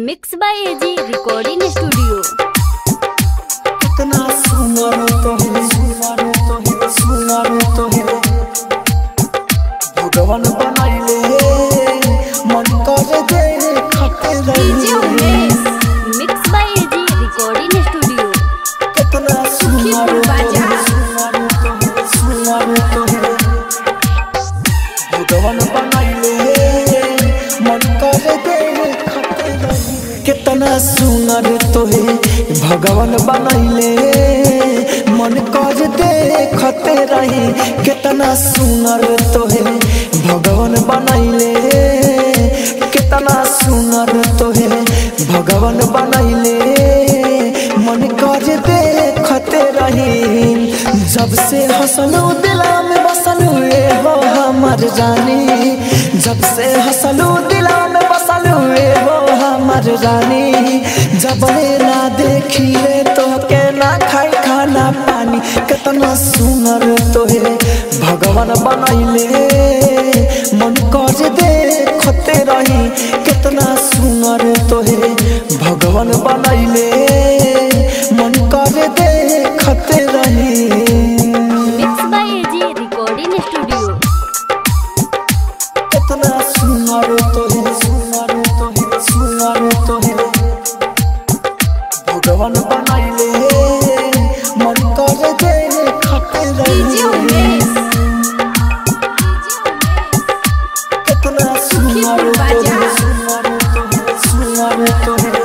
Mix by AG recording studio कितना सुंदर तो है सुंदर तो है सुंदर तो है भगवान बनाइले मन कर दे खटे डीजे रही Umesh mix by AG recording studio कितना सुंदर तो है सुंदर तो है सुंदर तो है भगवान बनाइले मन कर दे खटे रही कितना सुंदर तो है भगवान बनैले मन कर देखते रही कितना सुंदर तो है भगवान बनैले कितना सुंदर तो है भगवान बनैले मन कर देखते रही जब से हंसलू दिला में बसलू ए हो हमर जानी जब से हंसलू दिला में बसलू ए हो हमर रानी जब ना देखिए तो के ना खाई खाना पानी कितना सुंदर तो है भगवान बनैले मन कर देखते रही कितना सुंदर तो है भगवान बनैले मन कर देखते रही mix by AG recording studio कितना सुंदर तो है सुंदर तो है सुंदर तो है भगवान बनाइले मन कर दे खटे डीजे रही उमेश कितना सुंदर तो है सुंदर तो है सुंदर तो है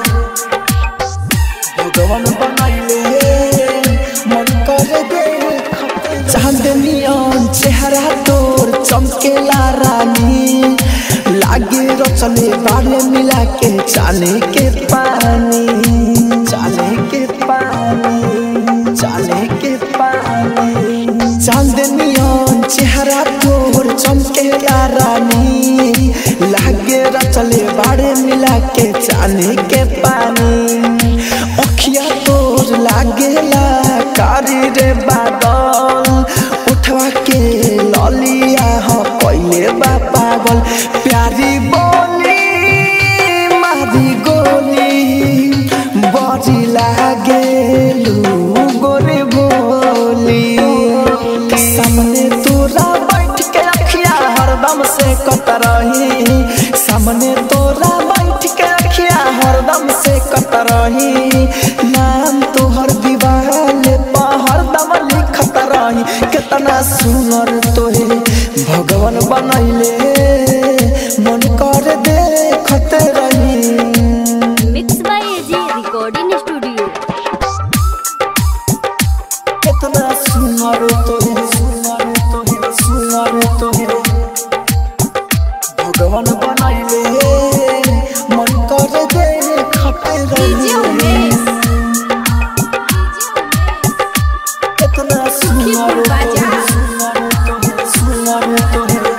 भगवान बनाइले मन कर दे खटे चांदनियन चेहरा तोर चमकेला रानी लागे रचले बाले मिला के चाले के पानी चाले के पानी चाले के पानी चांदनियन चेहरा तोर चमकेला रानी लागे रचले बाड़े मिला के चाले के पानी अखिया तोर लागेला कारी रे बादल उठवा के ललिया ह पहिले बा पागल प्यारी बोली मारी गोली बजी लागेलू गोरे बोली सामने तोरा बैठ के अखिया हरदम से कतरही सामने तोरा बैठ के अखिया हरदम से कतरही नाम तोहर दीवाल पर हरदम लिखत रही कितना सुनर तोहे भगवान बनैले मन कर देखत रही mix by AG recording studio कितना सुंदर तो है सुंदर तो है सुंदर तो है भगवान बनाइले मन कर दे खटे डीजे रही उमेश कितना सुंदर तो है सुंदर तो है सुंदर तो है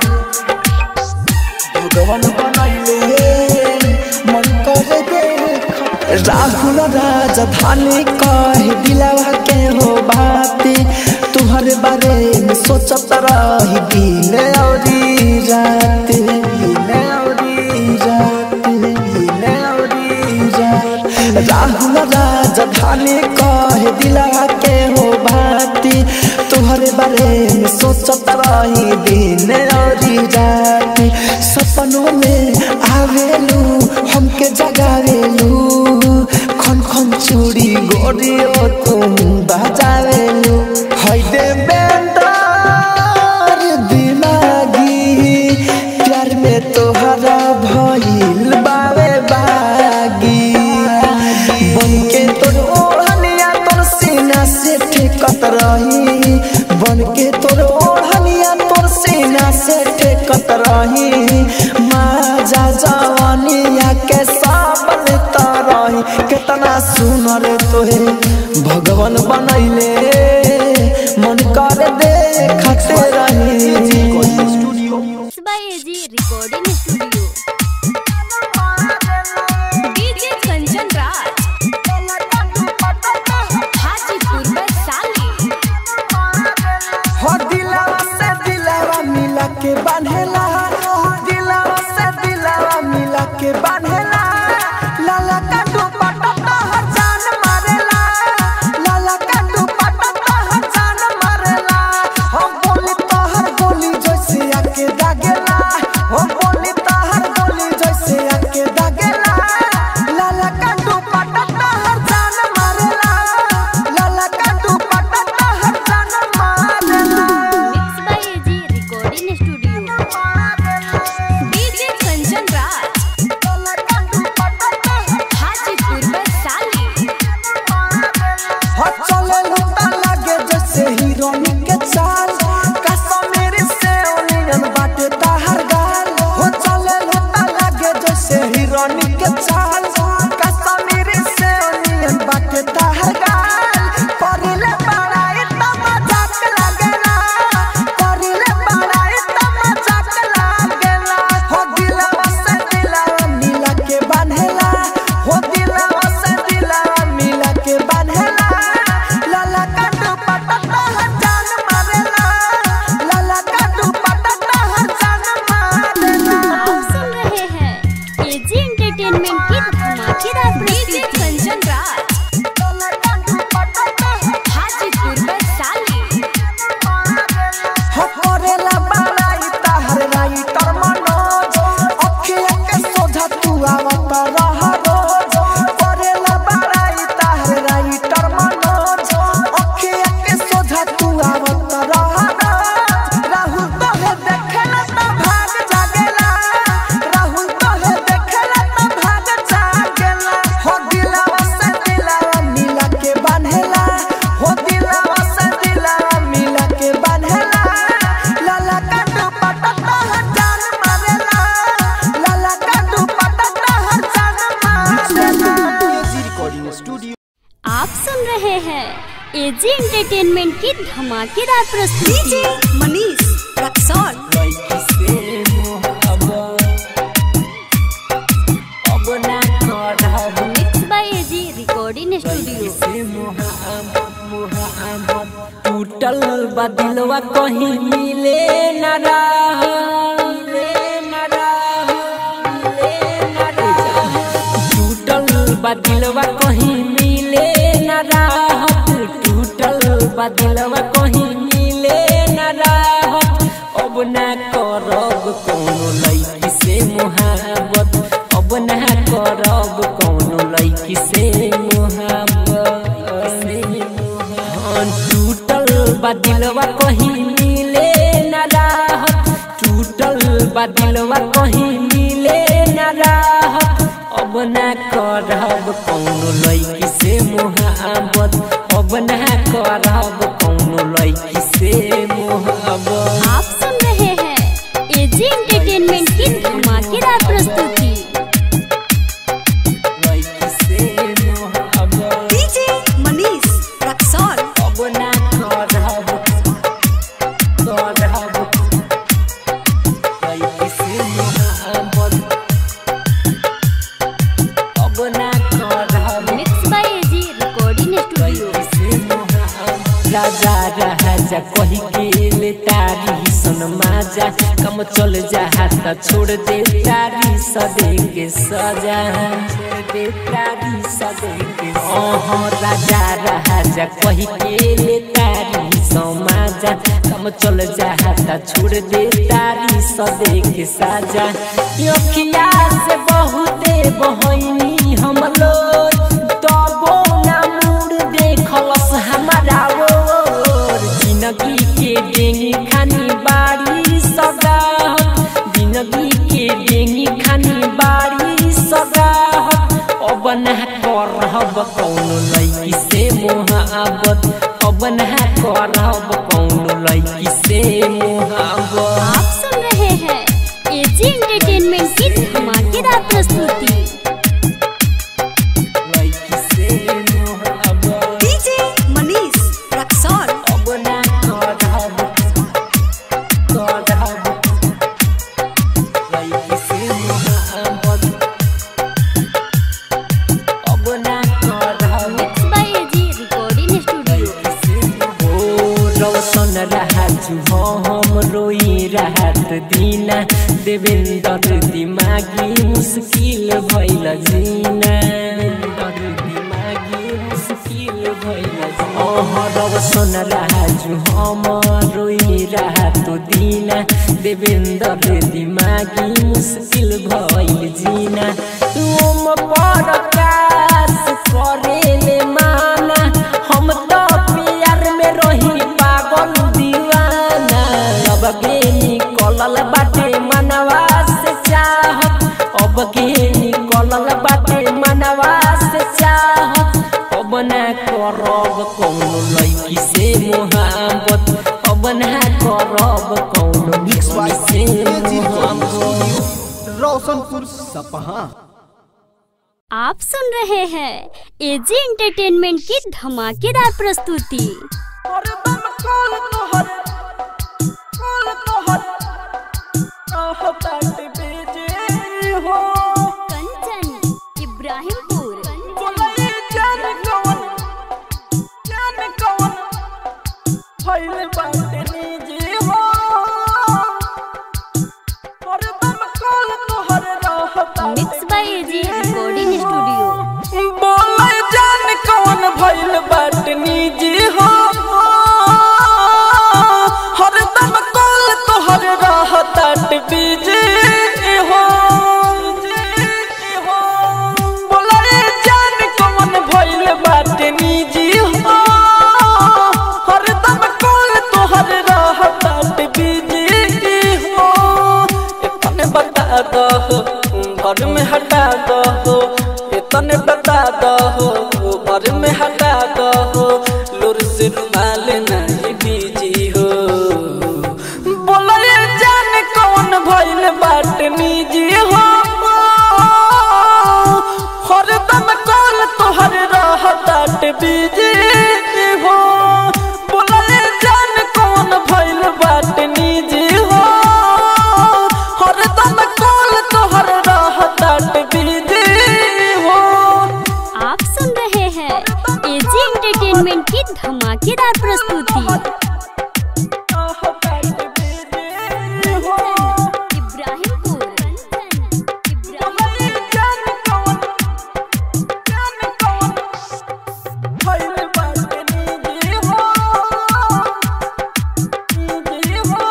भगवान बनाइले मन कर दे खटे राहुल राजधानी कहे दिलावा के हो बाती तुहरे बारे में सोचत रही दिन औरी रात दिन औरी रात दिन औरी रात राहुल राजधानी कहे दिलावा के हो बाती तुहरे बारे में सोचत रही दिन औरी रात सपनों में आवेलू हमके जगावेलू खन खन चूड़ी गोरियो तुम बजावेलू है दे बेंदार दिमागी प्यार में तोहरा भइल बावे बागी बन के तोर ओढ़निया तोर सीना से ठेकत रही बन के तोर ओढ़निया तोर सीना से ठेकत रही माजा जवानिया के साबन तरही कितना सुनर तोहे भगवान बनैले मन कर देखते रही mix by AG recording studio DJ Kanchan Raj Hajipur में साली हो दिलावा से दिलावा मिला के बांधेला दिलावा से दिलावा मिला के बांधेला ला ला स्टूडियो आप सुन रहे हैं एजी एंटरटेनमेंट की धमाकेदार प्रस्तुति मनीष रक्सौल लड़की से मोहब्बत अब ना करब mix by AG recording studio से मोहब्बत मोहब्बत टूटल बा दिलवा कहीं मिले न रहा मिले न रहा मिले न रहा टूटल बा दिलवा कहीं मिले न राहत टूटल बा दिलवा कहीं मिले न राहत अब ना करब कोनो लड़की से मोहब्बत अब ना करब कोनो लड़की से मोहब्बत हाँ, टूटल बा दिलवा कहीं मिले न राहत टूटल बा दिलवा कहीं मिले न राहत अब ना करब कौनो लड़की से मोहब्बत अब ना करब कौनो लड़की से मोहब्बत आप सुन रहे हैं एजी एंटरटेनमेंट की धमाकेदार प्रस्तुति लड़की से मोहब्बत डीजे मनीष रक्सौल अब ना करब करब लड़की से मोहब्बत अब ना करब mix by AG recording studio राजा राजा कही के ले तारी सुन माजा कम चल जा त छोड़ दे तारी सदे के सजा छोड़ दे तारी सदे के ओह राजा राजा कही के ले तारी समाजा कम चल जा त छोड़ दे तारी सदे के साजा अखिया से बहुते बहनी हम लोग तबो ना मुड़ देखलस हमारा ओर जिंदगी के डेंगी खानी बाड़ी सगा जिंदगी के डेंगी खानी बाड़ी सगा अब ना करब कौनो लड़की से मोहब्बत अब ना करब कौनो लड़की से मोहब्बत आप सुन रहे हैं एजी एंटरटेनमेंट की धमाकेदार प्रस्तुति लड़की से मोहब्बत डीजे मनीष रक्सौल अब ना करब करब लड़की से मोहब्बत अब ना करब mix by AG recording studio ओ रौशन राजू हम रोई राहत दीना देवेंद्र दिमागी मुश्किल भइल जीना देवेंद्र दिमागी मुश्किल भइल ओह रौशन राजू हम रोई राहत दीना देवेंद्र दिमागी मुश्किल भइल जीना तुम परकाश करेले माना हम तो प्यार में रही पागल दीवाना अब के निकलल बाटे मनवा से चाहत अब के निकलल बाटे मनवा से चाहत अब ना करब कौनो लड़की से मोहब्बत अब ना करब कौनो लड़की से मोहब्बत रोशनपुर सपहा आप सुन रहे हैं एजी एंटरटेनमेंट की धमाकेदार प्रस्तुति Kanchan Ibrahimpur mix by AG recording studio बोले जान कौन भइल बाटनी जी हो हरदम कॉल तोहर रहतात बीजी हो बोले जान कौन भइल बाटनी जी हो हरदम कॉल तोहर रहतात बीजी हो इतने बता दो घर में हटा दो इतने बता दो घर में हटा दो लुर से रुमाल नहीं बीजी हो बोले जान कौन भइल बाट निजी हो हरदम कॉल तोहर रह ताट बीजी हो बोलले जान कौन भइल बाट निजी हो हरदम कॉल तोहर रह ताट बीजी हो आप सुन रहे हैं एजी एंटरटेनमेंट की धमाकेदार प्रस्तुति रह ताट बीजी हो इब्राहिमपुर इब्राहिम बोलले जान कौन जान कौन भइल बाट निजी हो निजी हो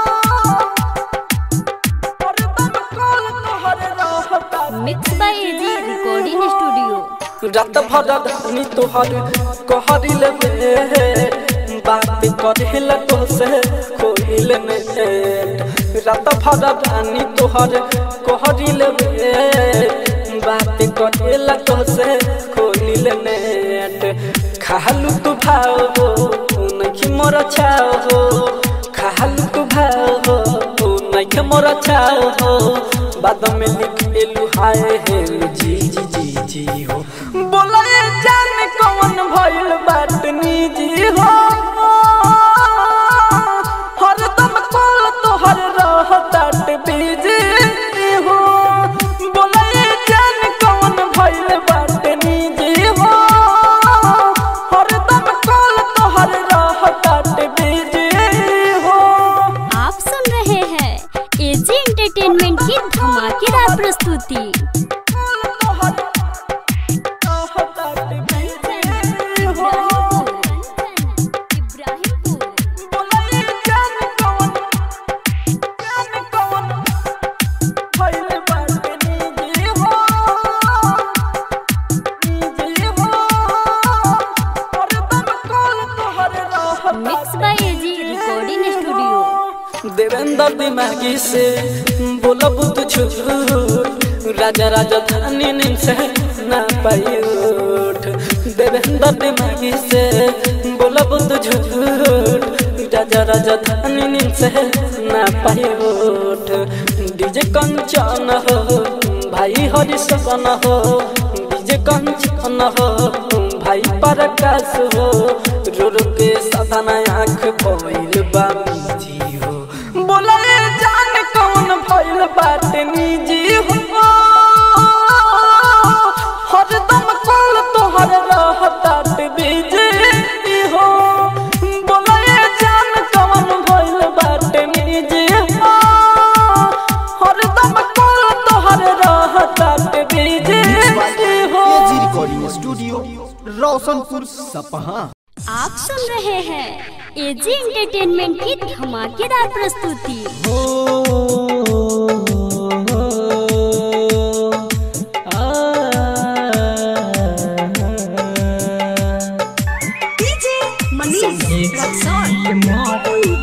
हरदम कॉल तोहर रह ताट mix by AG recording studio रात भर धनी तोहर कहरिल में बात करेल तोसे खोलिल नेट रात भर धनी तोहर कहरिल में बात करेल तोसे खोलिल नेट खालू तू भाव हो नहीं मोर छाव हो खालू तू भाव हो नहीं मोर छाव हो बाद में लिख एलू हाय हे जी जी जी जी हो बोला ये जान कौन भइल बात निजी हो हरदम कॉल तोहर रह ताट बीजी हो बोला ये जान कौन भइल बात निजी हो हरदम कॉल तोहर रह ताट बीजी हो आप सुन रहे हैं एजी एंटरटेनमेंट की धमाकेदार प्रस्तुति mix by AG recording studio Devendra Dimagi से बोलब तू झूठ राजा राजा धानी नींद से ना पाई उठ देवेंद्र दिमागी से बोलब तू झूठ राजा राजा धानी नींद से ना पाई उठ डीजे कंचन हो भाई हरि सपन हो डीजे कंचन हो भाई प्रकाश हो रो रो के सदना आँख भइल बा मिजी हो बोला ये जान कौन भइल बात निजी हो हरदम कॉल तोहर रह ताट बीजी हो बोला ये जान कौन भइल बात निजी हो हरदम कॉल तोहर रह ताट बीजी हो एजी रिकॉर्डिंग स्टूडियो रोशनपुर सपहा आप सुन रहे हैं एजी एंटरटेनमेंट की धमाकेदार प्रस्तुति DJ Manish Raxaul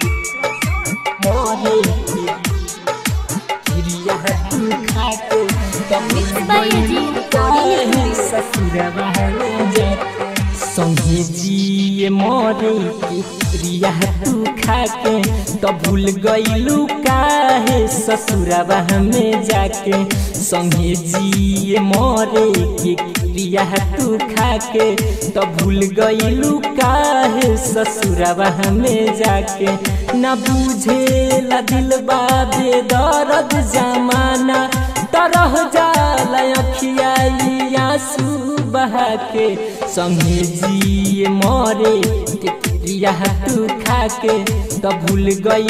mix by AG recording studio संगे जिए मोरे के रिया तू खाके तो भूल गईलू काहे ससुरवा में जाके संगे जिए मोरे के रिया तू खाके तो भूल गईलू काहे ससुरवा में जाके न बुझे ला दिल बाबे दर्द जमाना तरह जाला अखियाई आंसू बहा के संगे जिए मरे के क्रिया तू खा के तो भूल गई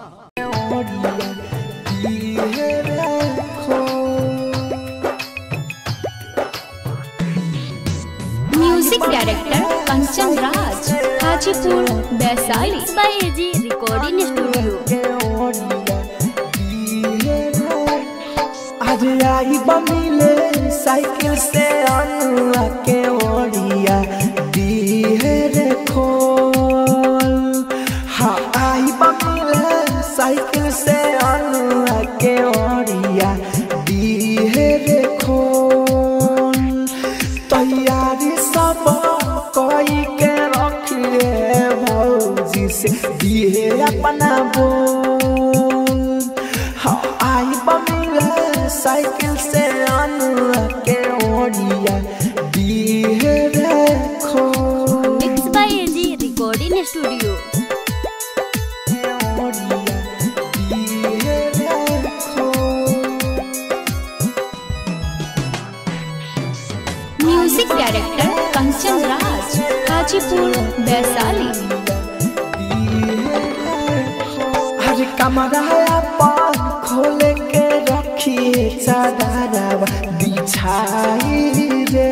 music director Kanchan Raj Hajipur Vaishali mix by AG recording studio आज आई बमिले साइकिल से अनुआ के ओढ़िया दिहे रे खोल हाँ आई बमिले साइकिल से अनुआ के ओढ़िया दिहे रे खोल तैयारी सब कोई के रखिए भौजी से दिए अपना बोल हाँ आई बमिले साइकिल से अनुआ के ओढ़िया दिए रे म्यूजिक डायरेक्टर कंचन राज हाजीपुर वैशाली हर कमरा पान खोल के रखिए चादरवा बिछाई रे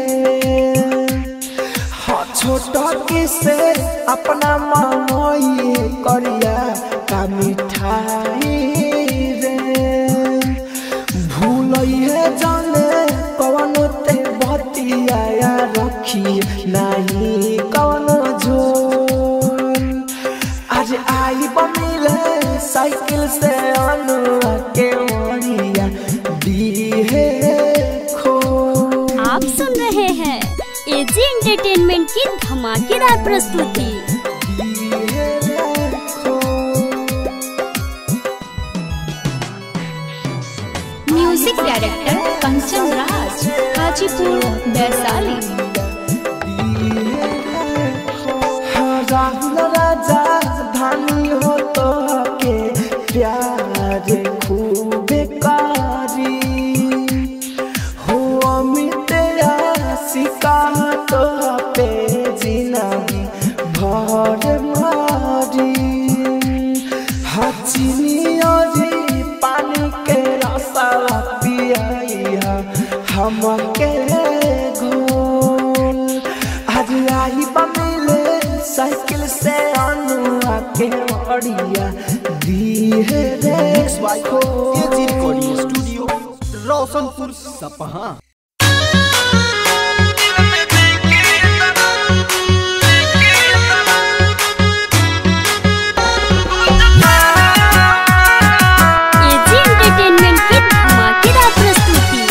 हाँ छोटा किसे अपना मामोई करिया का मिठाई रे भूल है जाने कौन ते बतिया रखी नहीं कौन झोल आज आई बमिले साइकिल से अनुआ के मोरिया दी है खो आप सुन रहे हैं एजी एंटरटेनमेंट की धमाकेदार प्रस्तुति दी है खो म्यूजिक डायरेक्टर कंचन राज हाजीपुर वैशाली हाँ, राहुल राजा धानी हो तो के प्यार खूबे कारी हो अमित आशिका तो पे जिनगी भर मारी हचिनी और पानी के रसा पिया हमके घोल आज आई बमिले साइकिल से अनुआ के बढ़िया दी है रे by AG recording studio Roshanpur Sapaha AG entertainment की धमाकेदार प्रस्तुति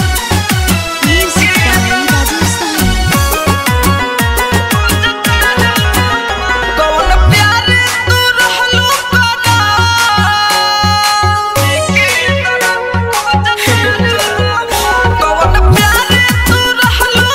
कौन प्यार तू रहलू कौन प्यार तू रहलू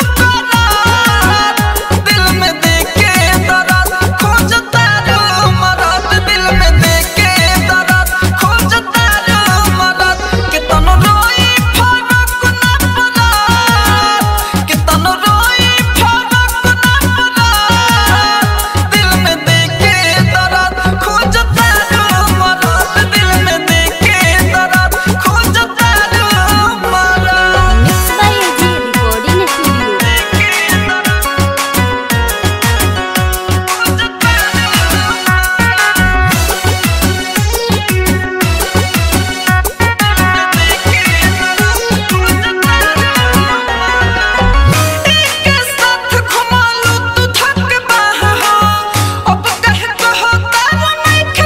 दिल में देके दर्द खोजता रो मरद दिल में देके दर्द खोजता रो मरद कितन रोई फरक ना पड़ा कितन रोई फरक ना पड़ा दिल में देके दर्द खोजता रो मरद दिल में देके दर्द खोजता रो मरद mix by AG recording studio के साथ घुमालू तू थक बाह हो अब कह कहो तारा नहीं के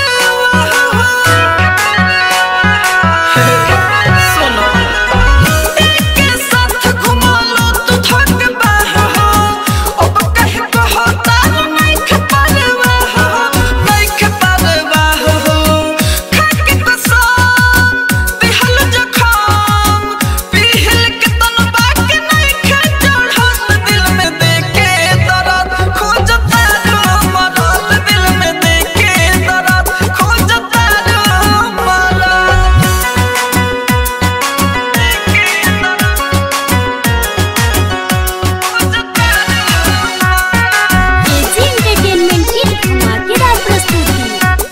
सुनो के साथ घुमालू तू थक बाह हो अब कह कहो तारा नहीं के नहीं के हो खाके तो सम दिहल जखम पिहल के तन बाकी नहीं खे चढ़त दिल में देके दर्द खोजता रो मरद दिल में देके दर्द खोजता रो मरद एजी एंटरटेनमेंट की धमाकेदार प्रस्तुति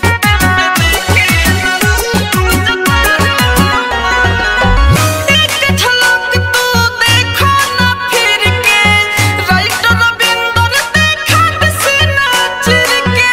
एक झलक तू देखो ना फिर के राइटर रविंदर देखा बिसना चिर के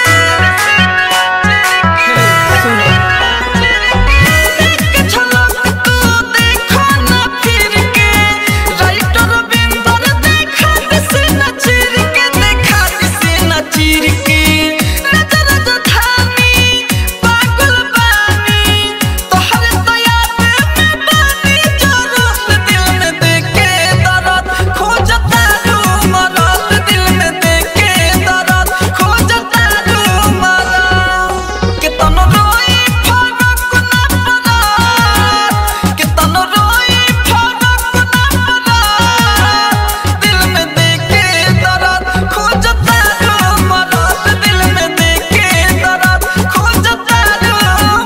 एक झलक तू देखो ना फिर के राइटर रविंदर देखा बिसना चिर के देखा बिसना चिर के नजर जो थामी पागल बानी तोहर दया पे मैं बानी जरूरत दिल में देके दर्द खोजता रो मरद दिल में देके दर्द खोजता रो मरद कितन रोई फरक ना पड़ा कितन रोई फरक ना पड़ा दिल में देके दर्द खोजता रो मरद दिल में देके दर्द खोजता रो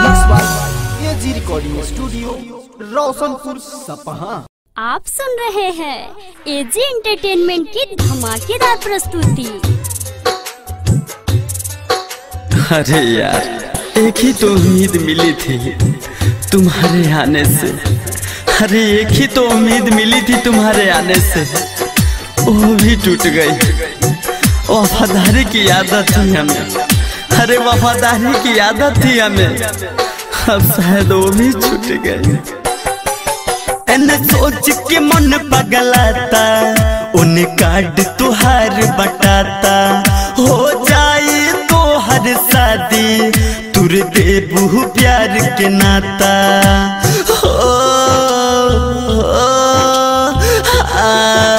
मरद एजी रिकॉर्डिंग स्टूडियो रोशनपुर सपहा आप सुन रहे हैं एजी एंटरटेनमेंट की धमाकेदार प्रस्तुति अरे यार एक ही तो उम्मीद मिली थी तुम्हारे आने से अरे एक ही तो उम्मीद मिली थी तुम्हारे आने से वो भी टूट गई वफादारी की आदत थी हमें अरे वफादारी की आदत थी हमें अब शायद वो भी छूट गई एने सोच के मन पगलाता उन कार्ड तुहार बटाता हो जाए तो हर शादी तुर देबू प्यार के नाता हो, हो, आ,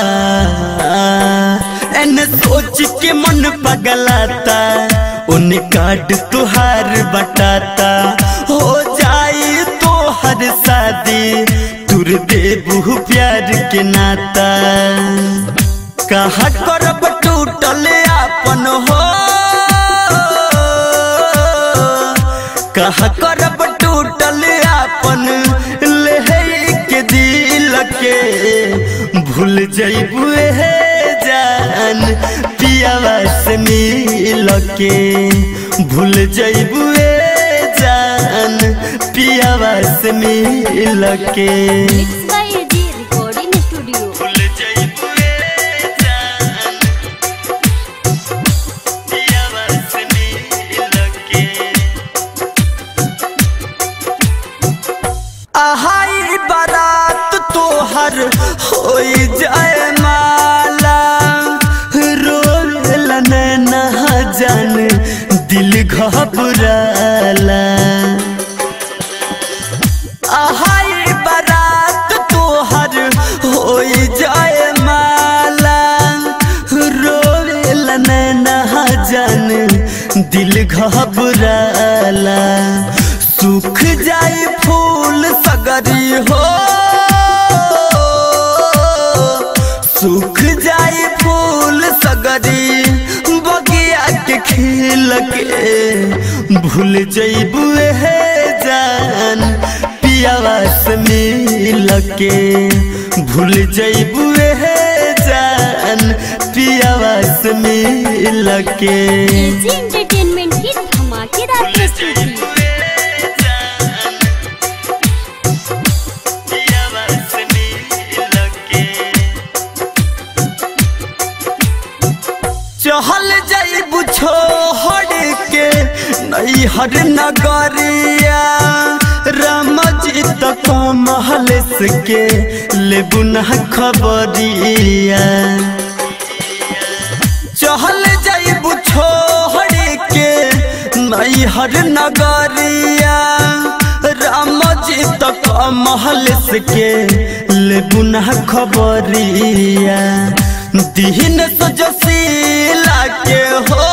एने सोच के मन पगलाता उन कार्ड तुहार बटाता हो जाए तो हर शादी तुर देबू प्यार के नाता कहा करब टूटल आपन हो कहा करब टूटल आपन ले के दिल के भूल जैबू हे जान पियावा से मिल के भूल जैबू जान पियावा से मिल के mix by AG recording studio भूल जैबू जान पियावा से मिल के आहाई बारात तोहर होई जाए माला रोल ना जान दिल घबराला आहाई बारात तोहर होई जाए माला रोल ना जान दिल घबराला सूख जाए फूल सगरी हो सूख जाए फूल सगरी बगिया के खिल के भूल जैबू हे जान पियावा से मिल के भूल जैबू हे जान पियावा से मिल के एजी एंटरटेनमेंट की धमाकेदार प्रस्तुति चहल जाइबू छोड़ के नई हर नगरिया रामजी तक महल के लेबू न खबरिया चहल जाइबू छोड़ के नई हर नगरिया रामजी तक महल के लेबू न खबरिया दीन सजसीला के हो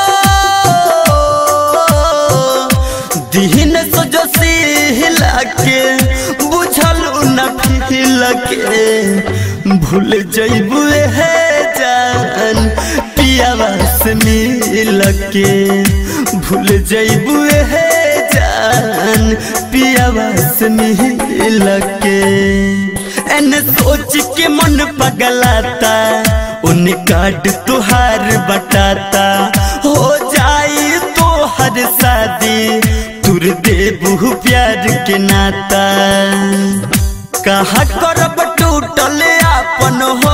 दीन सजसीला के बुझल न फिल के भूल जैबू हे जान पियावा से मिल के भूल जैबू हे जान पियावा से मिल के एन सोच के मन पगलाता उन कार्ड तुहार बटाता हो जाए तो हर शादी तुर देबू प्यार के नाता कहा करब टूटल आपन हो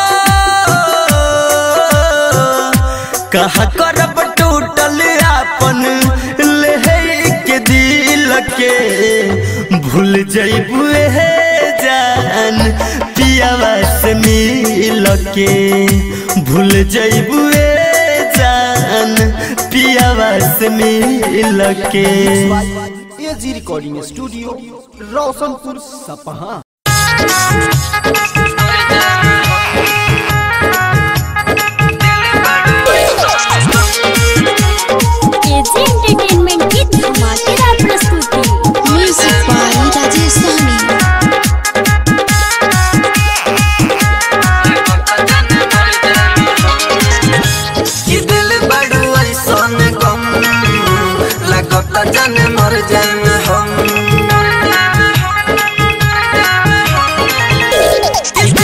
कहा करब टूटल आपन ले के दिल के भूल जैबू हे जान पियावा से मिल के भूल जैबू जान पियावा से मिल के AG recording studio Roshanpur Sapaha AG entertainment की धमाकेदार प्रस्तुति म्यूजिक बाय राजेश सहनी कि दिल बड़ू ऐसन गम लगत जन मर जाए हम कि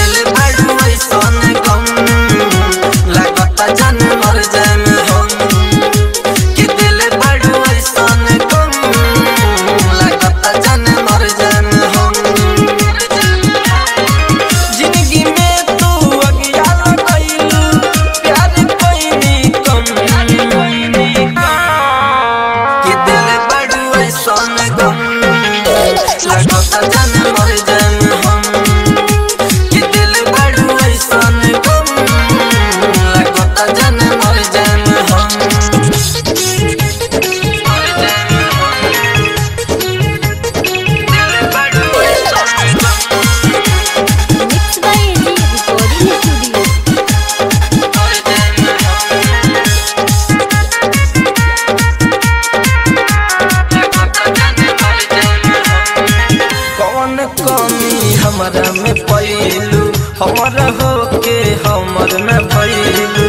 हमारा हो के हमर न भइलू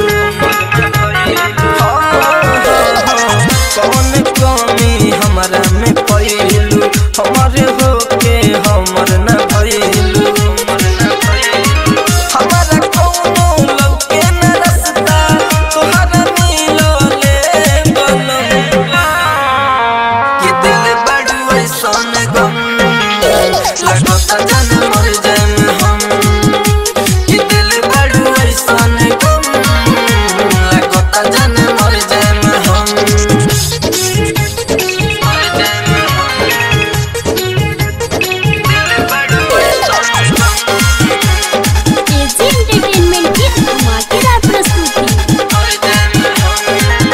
कौन कमी हमारा में भइलू हमारे हो के हमर न भइलू हमारा कौनो लौके न रसता तोहरा मिलो ले बनम कि दिल बड़ू ऐसन गम लगता जन मर जाएम हम कि दिल बड़ू ऐसन गम लगता जन मर जाएम हम मर जाएम हम। दिल बड़ू ऐसन गम एजी एंटरटेनमेंट की धमाकेदार प्रस्तुति मर जाएम हम।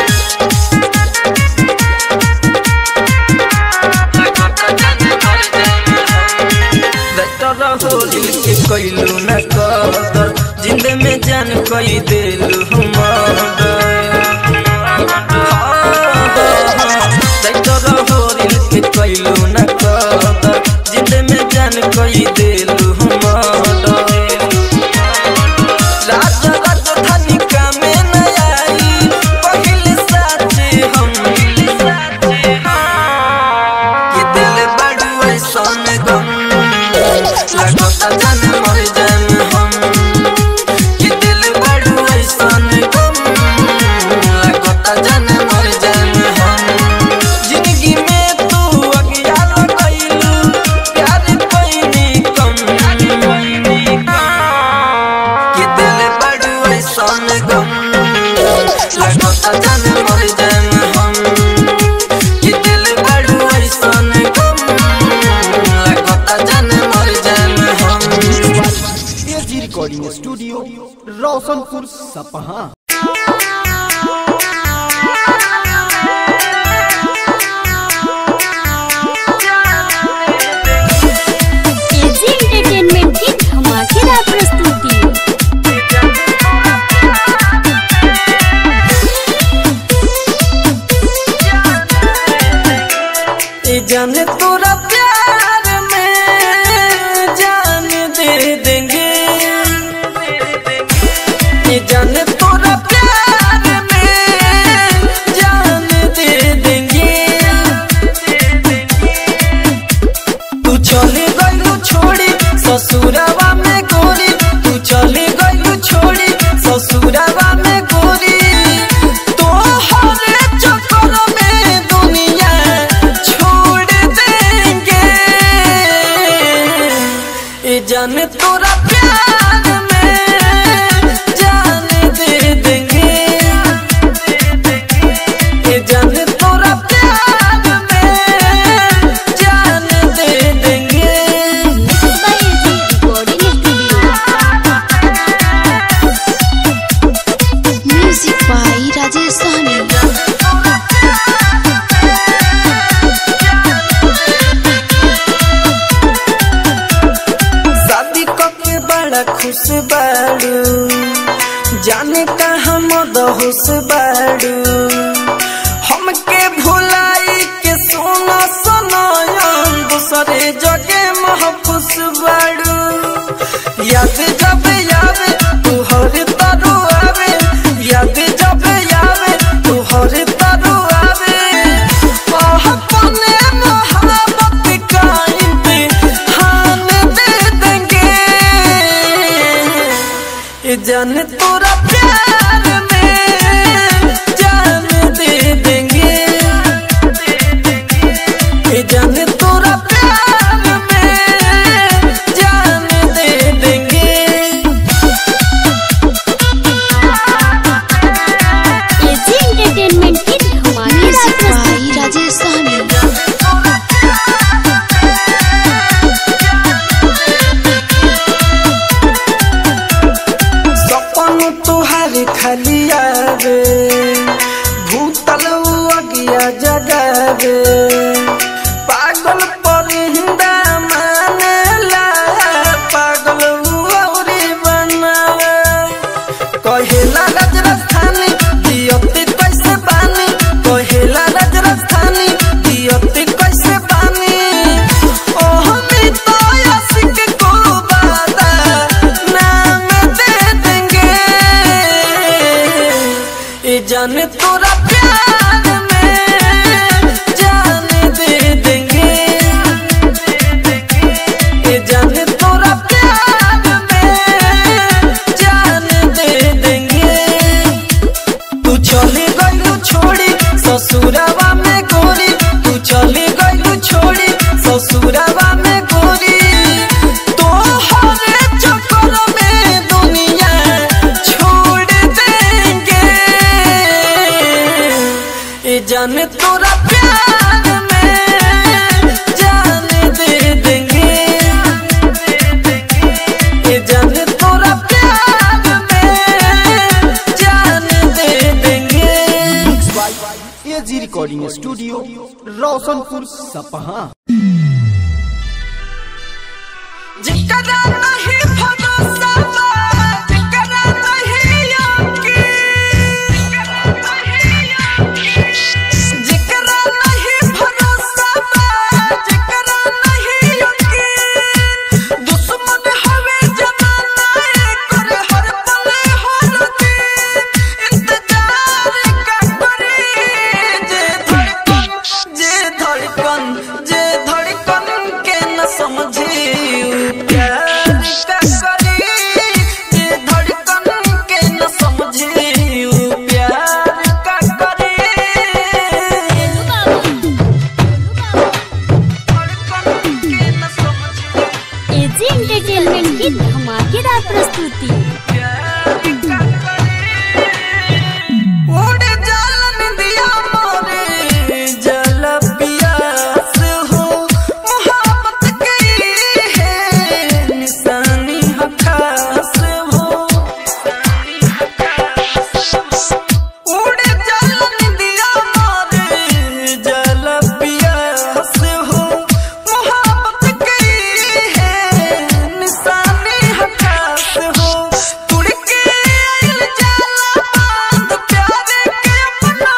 होली के कैलू न कदर जिंद में जान कई देलू होली के कैलू न कदर जिंद में जान कई देलू राजा राजधानी का में न आई पहले साथे हम ये दिल बड़ू ऐसन गम लगता जान मर जाएम हम ये दिल बड़ू ऐसन गम लगता जान मर जाएम हम जिंदगी में तू अज्ञान कैलू प्यार पैनी कम ये दिल बड़ू ऐसन गम लगता जान मर जाएम हम ये दिल बड़ू ऐसन गम लगता जान मर जाएम हम AG recording studio Roshanpur Sapaha AG entertainment की धमाकेदार प्रस्तुति ये जाने तोरा प्यार में जान दे देंगे ये जाने तोरा प्यार में जान दे देंगे तू चले गलू छोड़ी ससुरवा में गोरी तू चले गलू छोड़ी ससुरवा में गोरी तो हर चक्कर में दुनिया छोड़ देंगे ये जान तोरा प्यार में जान दे देंगे ये जान तोरा प्यार में जान दे देंगे by AG recording studio music by Rajesh Sahni शादी के बड़ा खुश बाड़ू जाने कहाँ मद होश बाड़ू हमके भुलाई के सोना सनायन दूसरे जगे महफूस बाड़ू याद जब यावे तू हर तरु आवे याद जब यावे तू हर तरु आवे अपने मोहब्बत का इम्तिहान दे देंगे ये जान तोरा प्यार में जान दे देंगे ये जान तोरा प्यार में जान दे देंगे एजी एंटरटेनमेंट की धमाकेदार म्यूजिक प्रस्तुति बाई राजेश सहनी सपन तुहार खाली आवे भूतल अगिया जगावे पागल पर हिंदा मानेला पागल औरी बनावे कहेला राज राजधानी दियती कैसे बानी कहेला राज राजधानी दियती कैसे बानी ओह मी तो आशिक को बादा नाम जान तोरा प्यार में जान दे देंगे ये जान तोरा प्यार में जान दे देंगे तू चली गई छोड़ी ससुरवा में गोरी तू चली गई छोड़ी ससुरवा में गोरी तो हर चक्कर में दुनिया छोड़ देंगे ये जान तोरा प्यार में जान दे देंगे ये जान तोरा प्यार में जान दे देंगे एजी रिकॉर्डिंग स्टूडियो रोशनपुर सपहा जिकरा नहीं भरोसा बा, जिकरा नहीं यकीन। जिकरा नहीं भरोसा बा, जिकरा नहीं यकीन। दुश्मन हवे जमाना, एकर हर पल हर दिन। इंतजार का करी, जे धड़कन, जे धड़कन, जे धड़कन के न समझी उ प्यार का करी जे धड़कन के न समझी उ प्यार का करी धड़कन के न समझी एजी एंटरटेनमेंट की धमाकेदार प्रस्तुति उड़ जालन दिया मोरे जल पियास हो मोहब्बत की है निशानी है खास हो उड़ जालन दिया मोरे जल पियास हो मोहब्बत की है निशानी है खास हो तुड़ के आइल जाला बांध प्यार के अपना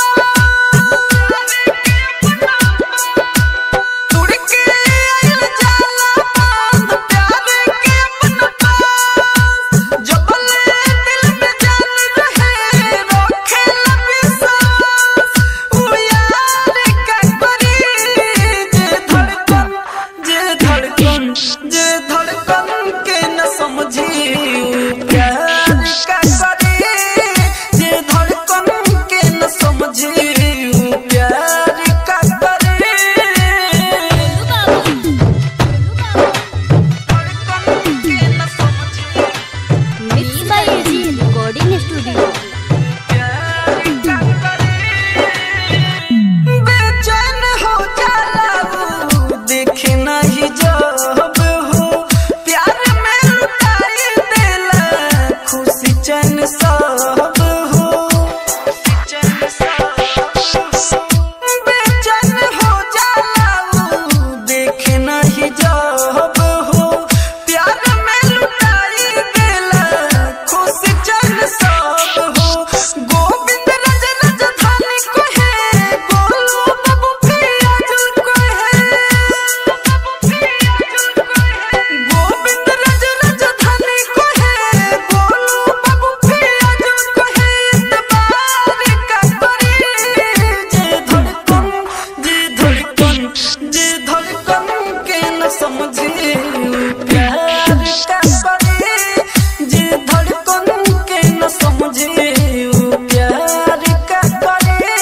तुड़ के आइल जाला बांध प्यार के अपना जबल दिल में जान रहे रखे लबिसास ओ यार का करी जे धड़कन जे धड़कन जे धड़कन के न समझी उ प्यार का करी जे धड़कन के न समझी उ प्यार का करी धड़कन के न समझी mix by AG recording studio बेचैन हो जाला वो देखे नहीं जब हो प्यार में लुटाई देला खुशी चैन सब हो बेचैन हो जाला वो देखे नहीं जब हो प्यार में लुटाई देला खुशी चैन सब हो गोविंद रज राजधानी को है बोलो बाबू पिया जुल को है गोविंद रज राजधानी को है बोलो बाबू पिया जुल को है इतबार का करी जे धड़कन जे धड़कन जे धड़कन के न समझे उ प्यार का करी जे धड़कन के न समझे उ प्यार का करी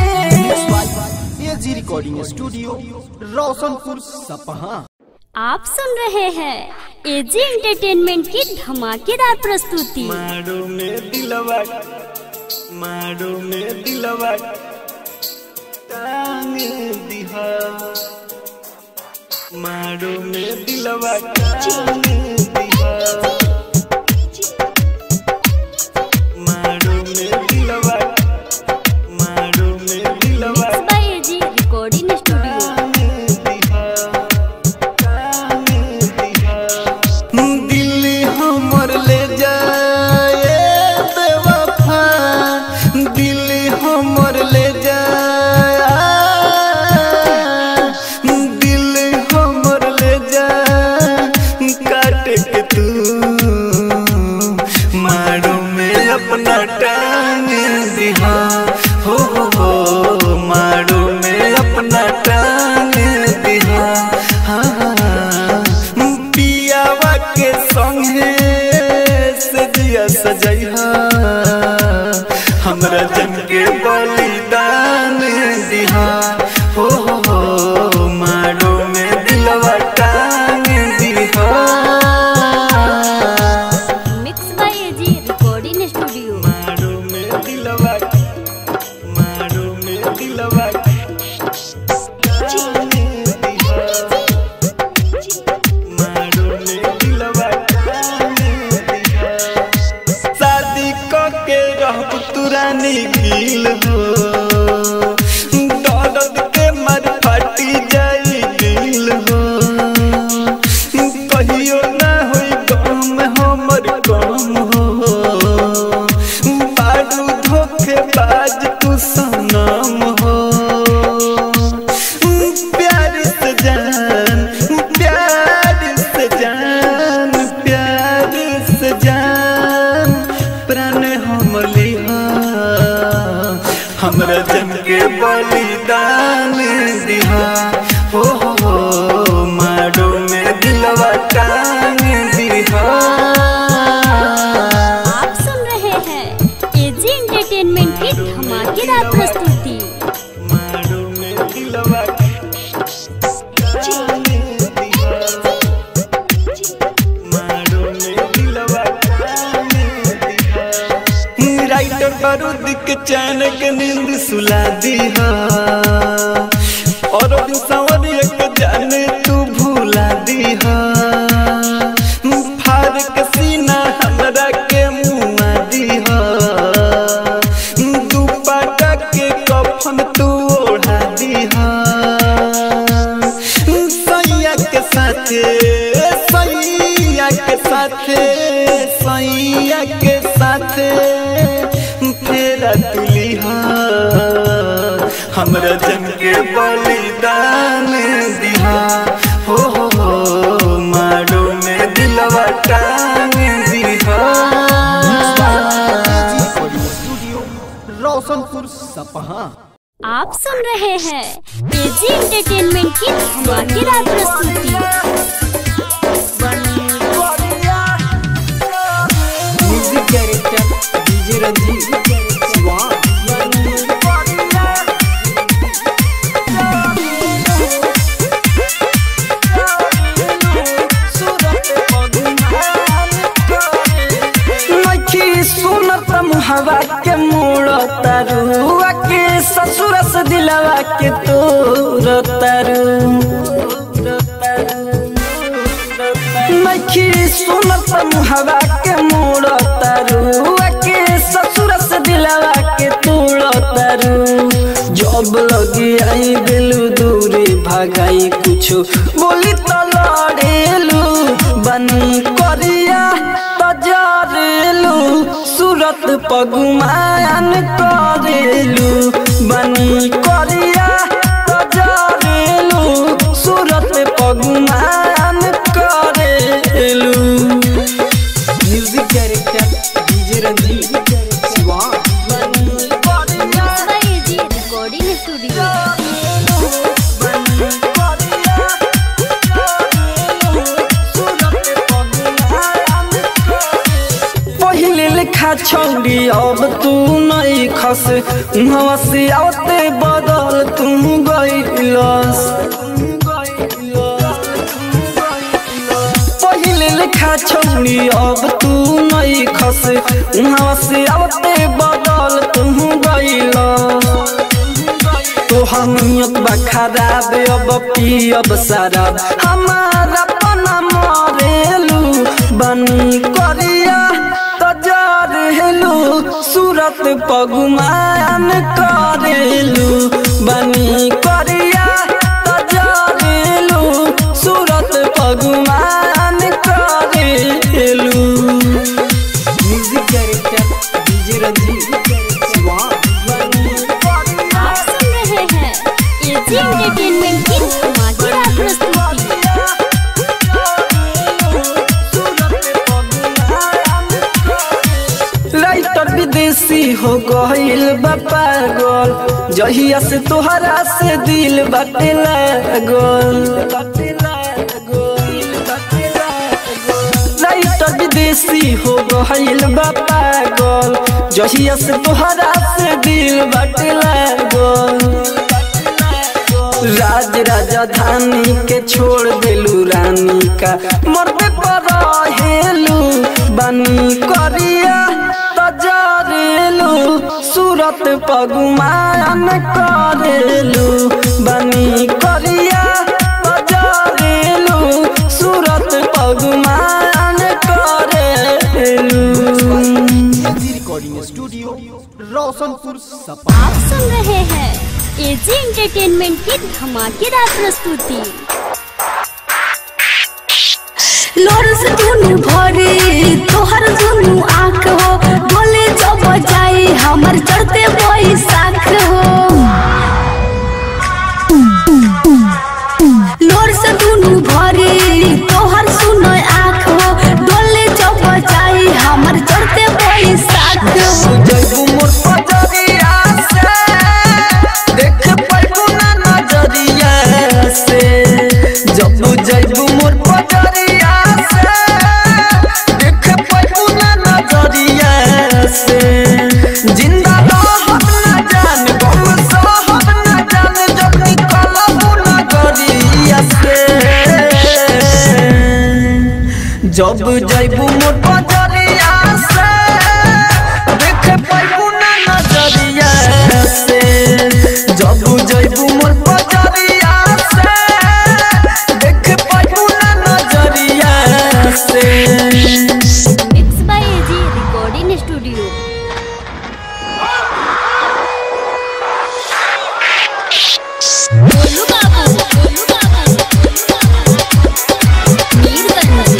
एजी रिकॉर्डिंग स्टूडियो रोशनपुर सपहा आप सुन रहे हैं एजी एंटरटेनमेंट की धमाकेदार प्रस्तुति मारो में दिलवा मारो में दिलवा टांग दिहा मारो में दिलवा टांग दिहा मारो में दिलवा मारो में दिलवा mix by AG recording studio दिल हमर ले जाए बेवफा दिल हमर ले जाए दिल हमर ले जाए काट के तू दिहा हो हो हो मारो में अपना टांग दिहा हाँ पियावा के संगे से दिया सजैहा हमरा जन के बलिदान दिहा हो हो हो मारो में दिलवा टांग दिहा mix by AG recording studio मारो में दिलवा मारो में दिलवा मारो में दिलवा शादी क के रहब तुरानी गिल हो दर्द के मर फाटी जाई दिल हो कहियो ना होई गम हमर गम हो बारू धोखे बाज तू सनम हो प्यार से जान प्यार से जान प्यार से जान प्राण हम लिहा हमरा जन के बलिदान दिहा हो हो हो मारो में दिलवा टांग दिहा आप सुन रहे हैं एजी एंटरटेनमेंट की धमाकेदार प्रस्तुति मारो में दिलवा मारो में दिलवा राइटर बारूद के चैन के नींद सुला दी और दिन संवर एक जाने तू भूला दी फार के सीना हमरा के मुआ दी दुपट्टा के कफन तू ओढ़ा दी सैया के साथे सैया के साथे सैया के साथे फेरा तुलिहा हमरा जन के बलिदान दिहा हो हो हो मारो में दिलवा टांग दिहा स्टूडियो रोशनपुर सपहा आप सुन रहे हैं एजी एंटरटेनमेंट की धमाकेदार प्रस्तुति music director DJ Ranjeet Shiva नखी सुनत मुहवा के मोड़ तरुआ के ससुर से दिलवा के तोर तरु नखी सुनत मुहवा के मोड़ तरुआ के ससुर से दिलवा के तोड़ तरु जब लगी आई दिलू दूरी भगाई कुछ बोली तो लड़ेलू बनी करिया तजरेलू सूरत पगुमान करेलू बनी करिया तजरेलू सूरत पगुमान करेलू music director DJ Ranjeet Shiva mix by AG recording studio पहिले लिखा छौरी अब तू नहीं खस उहाँ से आते बदल तू गइलस पहिले लिखा छौरी अब तू नहीं खस उहाँ से आते बदल तू गइलस तोहर नियत बा खराब अब पियब शराब हमारा पना मरेलू बनी करिया तजार हेलू सूरत पगुमान करेलू बनी करिया तजार हेलू सूरत पगुमान करेलू music director DJ Ranjeet Shiva आप सुन रहे हैं एजी एंटरटेनमेंट की धमाकेदार प्रस्तुति राइटर विदेश विदेशी हो गइल बा पागल जहिया से तोहरा से दिल बाटे लागल राइटर विदेशी हो गइल बा पागल जहिया से तोहरा से दिल बाटे लागल राज राजधानी के छोड़ देलू रानी का मरबे पर हेलू बनी करिया तजरेलू सूरत पगुमान करेलू बनी करिया तजरेलू सूरत पगुमान करेलू रिकॉर्डिंग स्टूडियो रोशनपुर सपा आप सुन रहे हैं एजी एंटरटेनमेंट की धमाकेदार प्रस्तुति लोरस दुनु भरे तोहर दुनु आँख हो बोले जब जाई हमर चढ़ते बैसाख हो लोरस दुनु भरे तोहर सुनो आँख हो डोले जब जाई हमर चढ़ते बैसाख हो जैबू मोर पजरिया से देख पैबू ना नजरिया से जब जैबू मोर पजरिया से देख पैबू ना नजरिया से जिंदा रहब ना जान गम सहब ना जान जब निकलबू नगरिया से जब जैबू मोर पजरिया से देख पैबू ना नजरिया से जब जैबू मोर पजरिया से देख पैबू ना नजरिया से mix by AG recording studio Golu Babu Golu बाबू मीरगंज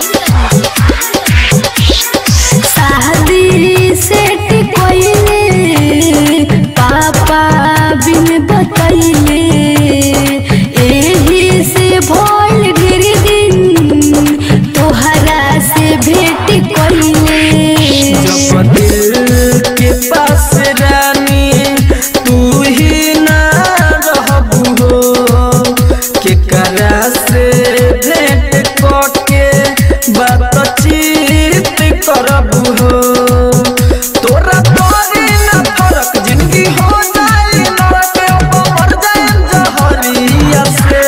शादी सेट कोइले पापा बिन बतैले एही से भोल गिर दिन तोहरा से भेट कोइले जब दिल के पास रानी तू ही ना रहबू हो केकरा से भेंट करके बातचीत करबू हो तोरा तोरी ना फरक जिंदगी हो जाई नरक अब मर जाए जहरिया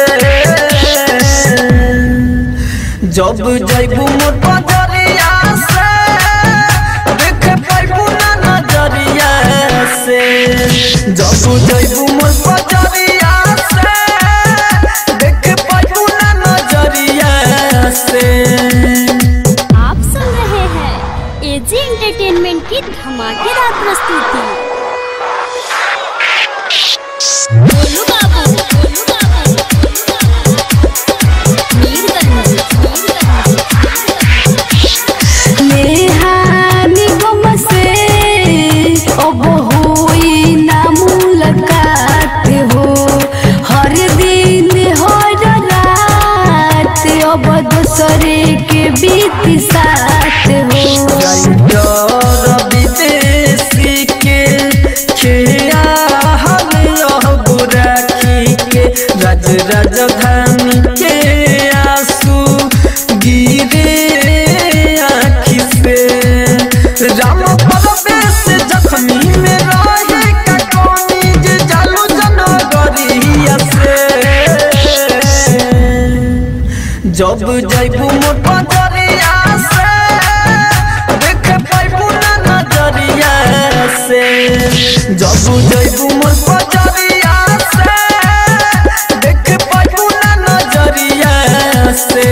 से जब जैबू मोर पजरिया से देख पैबू ना नजरिया से जब जैबू मोर पजरिया से देख पैबू ना नजरिया से आप सुन रहे हैं एजी एंटरटेनमेंट की धमाकेदार प्रस्तुति गोलू बाबू गोलू बाबू मीरगंज नेहानी गम से अब होई ना मुलाकात हो हर दिन हर रात अब दूसरे के बीत साथ हो डर विदेशी के खिया हम यह बुराखी के राज राजधानी के आंसू गिरे आँखी से राम परवेश जख्मी में रहे का कौनी जे जालू जनगरिया से जब जैबू मोर पजरिया से देख पैबू ना नजरिया से जब जैबू मोर पजरिया से देख पैबू ना नजरिया से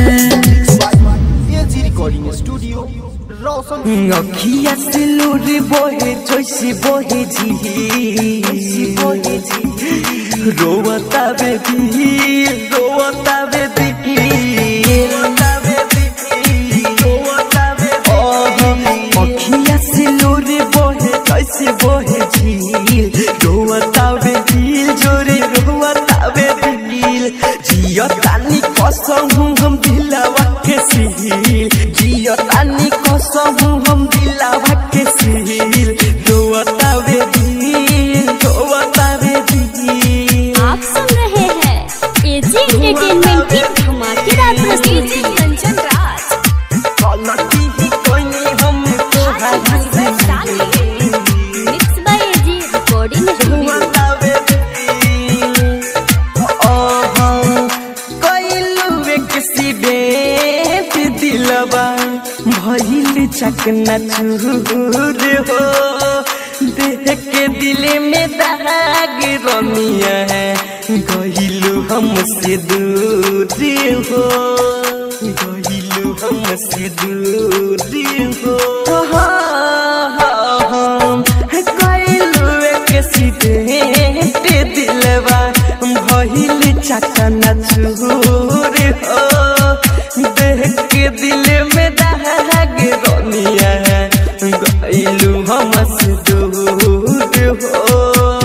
एजी रिकॉर्डिंग स्टूडियो रोशन अखिया से लोर बोहे जोशी बोहे जी बोहे जी रोवता बेबी रोवता बेबी रोवता बेबी रोवता बेबी अखिया से लोर बोहे जोशी बोहे झील रोवता बेबी जोरे रोवता बेबी जियो तानी कसम हम दिलावा के सील जियो तानी कसम हम दिलावा के सील न चूर हो देख के दिल में दाग रमिया है गहिलू हमसे दूर हो गहिलू हमसे दूर हो गइलू एक सीधे दिलवा भइल चकन चूर हो देख के दिल में दाग रमिया है गइलू हमसे दूर हो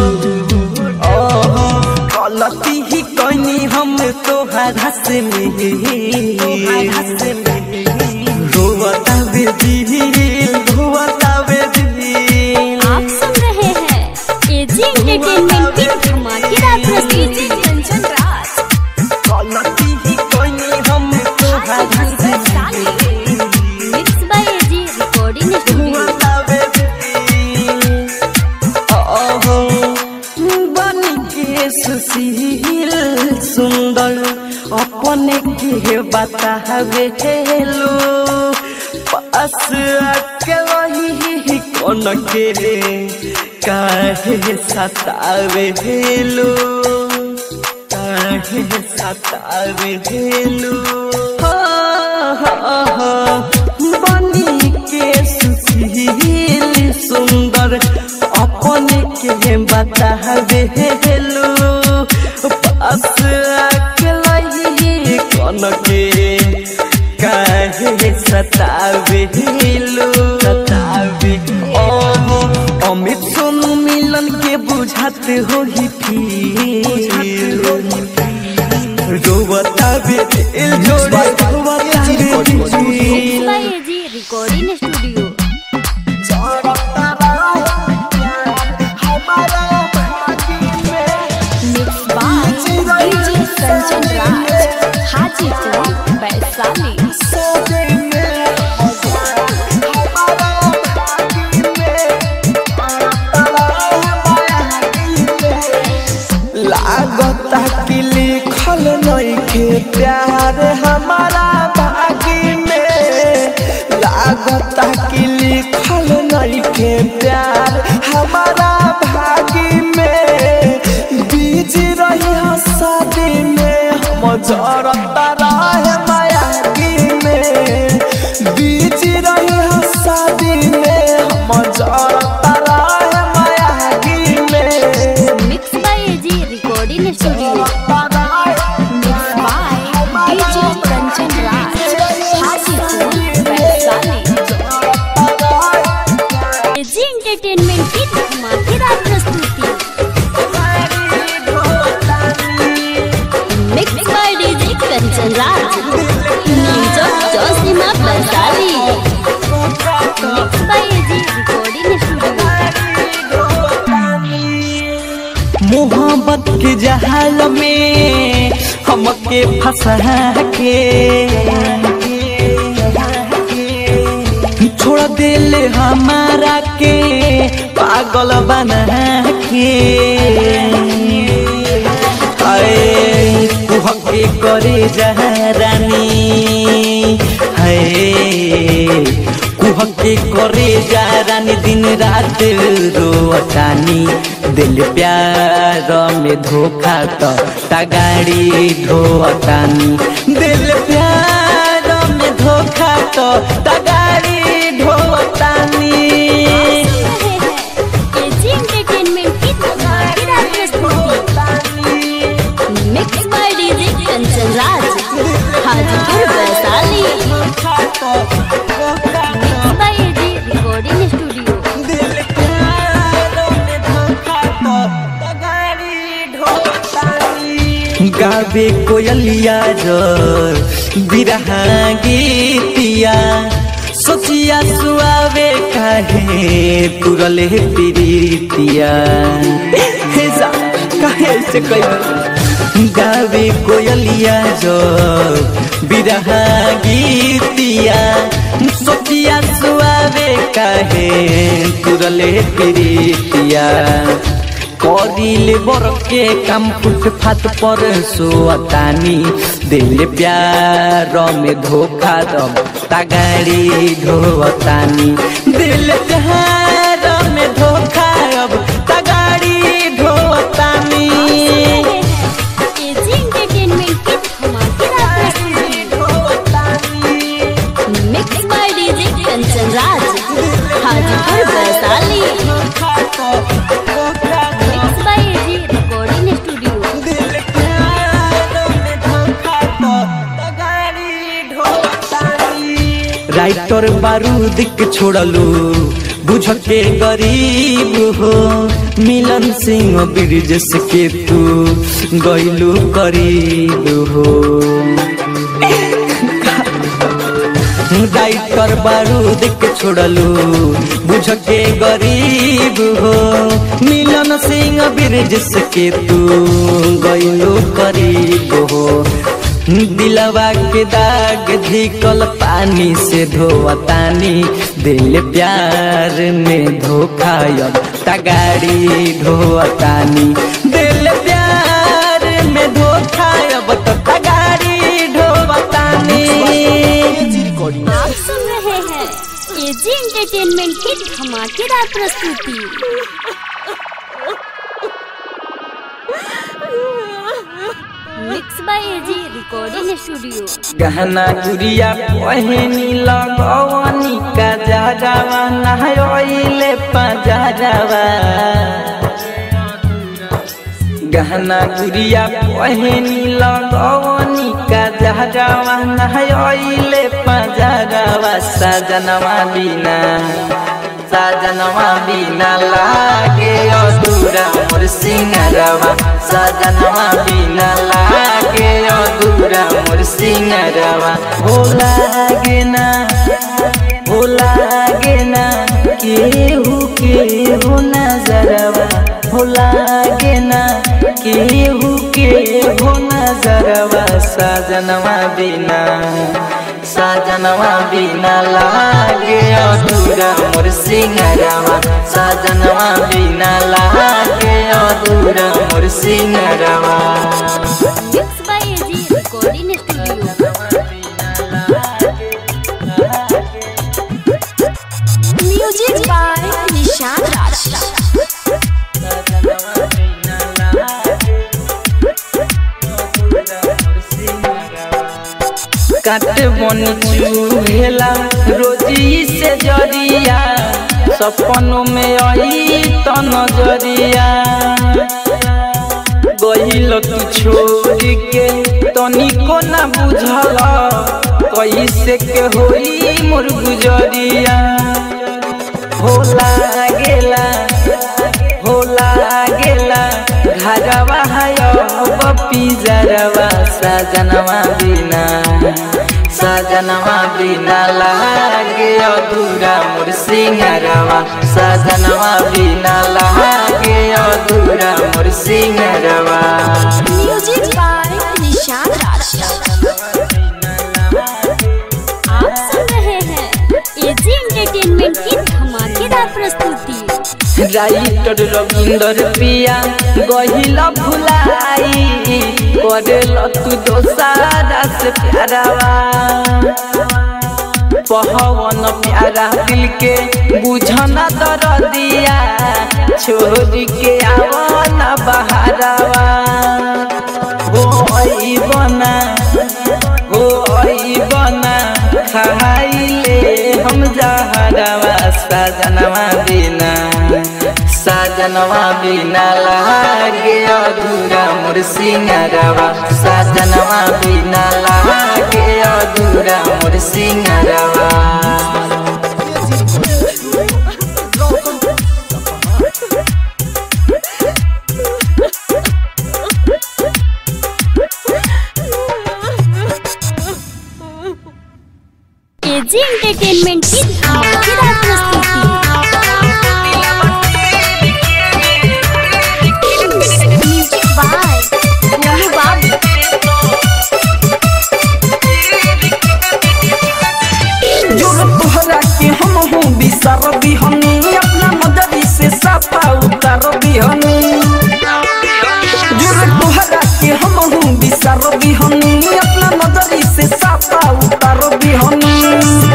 गलती ही कनी हम तोहरा से रोवता बेदिल रोवता बेदिल आप सुन रहे हैं एजी एंटरटेनमेंट की धमाकेदार प्रस्तुति कंचन राज गलती ही कनी हम तोहरा से mix by AG recording studio रोवता बेदिल ओहो बन के सुशील सुंदर अपने के बतावे हेलो पास आके वही कौन के रे काहे सतावे हेलो काहे सतावे हेलो बनी के सुशील सुंदर अपने के बतावे हेलो पास अकेलाई कौन के काहे सतावे हेलो सतावे ओहो अमित सोनू मिलन के बुझात हो ही फिर रोवता बेदिल जोड़े रोवता बेदिल mix by AG recording studio mix by DJ Kanchan Raj Hajipur Vaishali लागता कि लिखल नइखे प्यार हमारा भागी में लागता कि लिखल नइखे प्यार हमारा भागी में बीज रही शादी में हम जरता रहे मायागी में बीज रही शादी में हम जरता रहे मायागी में mix by AG recording studio mix by DJ Kanchan Raj Hajipur Vaishali AG entertainment की धमाकेदार प्रस्तुति mix by DJ Kanchan Raj music जोशीमा बंसाली mix by AG recording studio मोहब्बत के जहाल में हमके फंसा के छोड़ दिल हमारा के पागल बना के आए कुहके करे जहरानी है कुहके करे जहरानी दिन रात रोतानी दिल प्यार में धोखा तो तगाड़ी ढोतानी दिल प्यार में धोखा तो तगाड़ी ढोतानी एजी एंटरटेनमेंट की धमाकेदार प्रस्तुति mix by DJ Kanchan Raj Hajipur Vaishali mix by AG recording studio गावे कोयलिया जर बिरहा गीतिया सोचिया सुआवे काहे तुरले प्रीतिया हे जा काहे से कई गावे कोयलिया जर बिरहा गीतिया सोचिया सुआवे काहे तुरले प्रीतिया करिले बर के काम फुटफाट पर सोतानी दिल प्यार में धोखा दम तगाड़ी ढोवतानी दिल प्यार में धोखा अब तगाड़ी ढोवतानी एजी एंटरटेनमेंट की धमाकेदार प्रस्तुति mix by DJ Kanchan Raj Hajipur Vaishali mix by AG recording studio writer बारूद के छोड़लू बुझ के गरीब हो मिलन सिंह ब्रिजेश के तू गैलू करीब हो राइटर बारूद के छोड़लू बुझ के गरीब हो मिलन सिंह ब्रिजेश के तू गैलू करीब हो दिलवा के दाग धिकल पानी से धोवतानी दिल प्यार में धोखा अब तगाड़ी ढोवतानी दिल प्यार में धोखा अब तो तगाड़ी ढोवतानी आप सुन रहे हैं एजी एंटरटेनमेंट की धमाकेदार प्रस्तुति mix by AG recording studio गहना गुड़िया पहनी लगवनी का जाजावा नहयोइले पजाजावा गहना गुड़िया पहनी लगवनी का जाजावा नहयोइले पजाजावा सजनवा बिना सजनवा बिना लागे अधूरा मोर सिंगरवा सजनवा बिना लागे अधूरा मोर सिंगरवा हो लागे ना हो लागे ना केहू केहू नजरवा हो लागे ना केहू केहू नजरवा सजनवा बिना सजनवा बिना लागे अधूरा मोर सिंगरवा सजनवा बिना लागे अधूरा मोर सिंगरवा mix by AG recording studio music by Nishan Raj काट बन चूहेला रोजी से जरिया सपनों में आई त नजरिया गहिल तू छोड़ के तनिको ना बुझल कैसे के होई मोर गुजरिया होला गेला होला गेला घरवा है पिजरवा सजनवा बिना सजनवा बिना लागे अधूरा मोर सिंगरवा सजनवा बिना लागे अधूरा मोर सिंगरवा म्यूजिक बाय निशान राज आप सुन रहे हैं एजी एंटरटेनमेंट की धमाकेदार प्रस्तुति राइटर रविंदर पिया गहिला भुलाई करेल तू दोसारा से प्यारावा पहवन प्यारा दिल के बुझना दर दिया छोड़ के आवना बहारावा हो आई बना हो आई बना खाइले हम जहरवा सजनवा बिना सजनवा बिना लागे अधूरा मोर सिंगरवा सजनवा बिना लागे अधूरा मोर सिंगरवा एजी एंटरटेनमेंट की धमाकेदार प्रस्तुति म्यूजिक बाय गोलू बाबू जोर तोहरा के हम हूँ बिसर बिहनी अपना मदरी से सफा उतर बिहनी जोर तोहरा के हम हूँ बिसर बिहनी अपना मदरी से सफा उतर बिहनी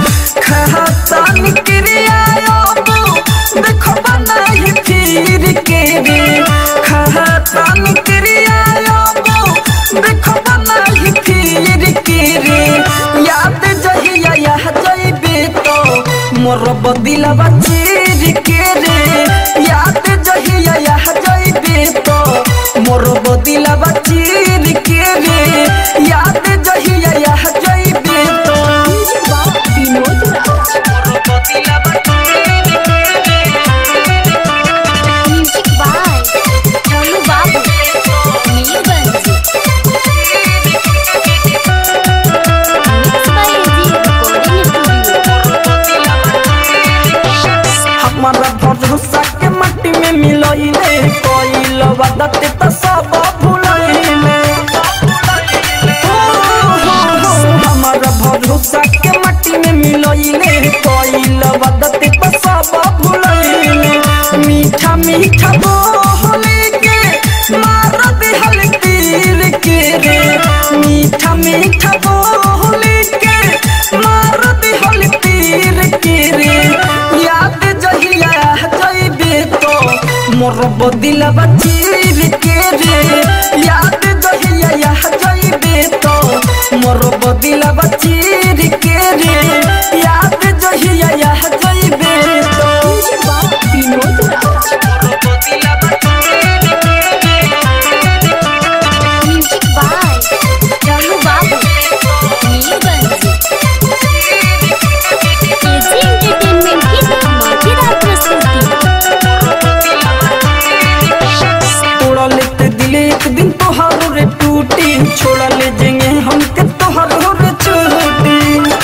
बदिलवा चीर के रे याद जहिया यह जइबे तो मोर बदिलवा चीर के रे याद जहिया यह जइबे तो विनोद राज मोर बदिलवा चीर के रे music by Ranu Babu Neelganj mix by AG recording studio हमारा भरोसा के मट्टी में मिलइले कोइल वदत त सब भुलइले हमारा भरोसा के मट्टी में मिलइले कोइल वदत त सब भुलइले मीठा मीठा बोले के मार दिहल तीर के रे मीठा मीठा बोले के मार दिहल तीर के रे याद जहिया जइबे तो मोर बदिलवा चीर के रे याद जहिया यह जइबे तो मोर बदिलवा चीर के रे याद जहिया यह जइबे तो विनोद राज मोर बदिलवा चीर के रे music by Ranu Babu Nilganj AG entertainment की धमाकेदार प्रस्तुति तोड़ा लेते दिले एक दिन तोहार रे टूटी छोड़ा ले जेंगे हम के तोहार रे छूटी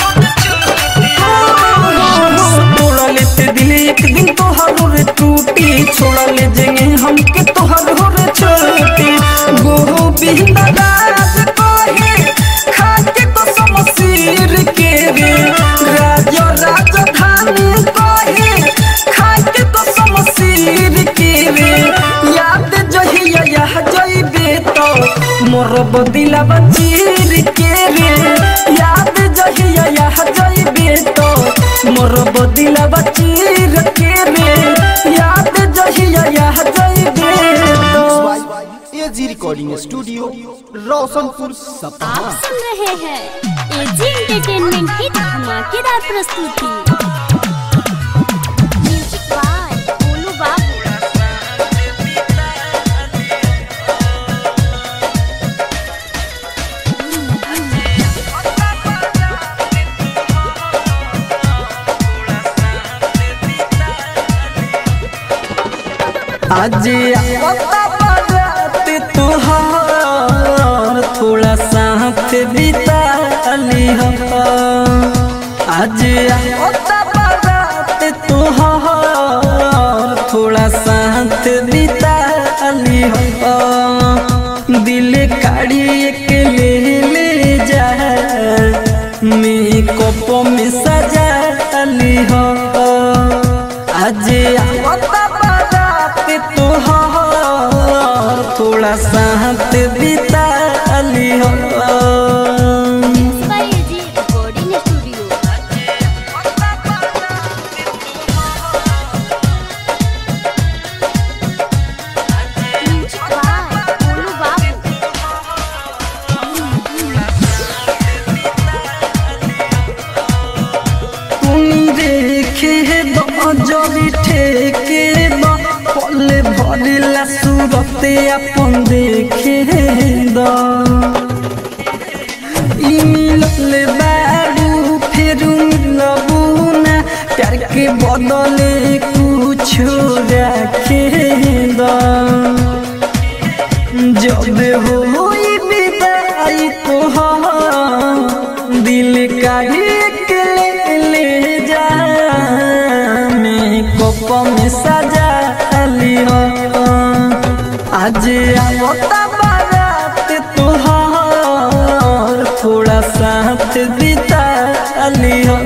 तोड़ा लेते दिले एक दिन तोहार रे टूटी छोड़ा ले जेंगे हम के तोहार रे छूटी गोहो बिंदा राज कोहे खाके तो समसीर के रे राज राजधानी कोहे खाके तो समसीर के रे याद जहिया यह जइबे तो मोर बदिलवा चीर के रे याद जहिया यह जइबे तो मोर बदिलवा चीर के रे याद जहिया यह जइबे तो एजी रिकॉर्डिंग स्टूडियो रोशनपुर सपहा आप सुन रहे हैं एजी एंटरटेनमेंट की धमाकेदार प्रस्तुति म्यूजिक बाय गोलू बाबू आज आता बारात तुहार थोड़ा साथ बिता ली आज आता बारात तुहार थोड़ा साथ बिता ली दिल काढ़ी एक ले ले जा मेकअप में सजा ली हो आज आवता बारात तोहार थोड़ा साथ बिता ली हो mix by AG recording studio music by Golu Babu तुनी देखे दो जरी ठेके दो पल भरिला सूरते अपन देखे दो ई मिलल बारू फेरू मिलबू ना प्यार के बदले कुछ रखे दो जब होई विदाई तोहार दिल का एक ले ले जा मेकअप में सजा लियो आज आवता बारात तोहार थोड़ा साथ बिता लियो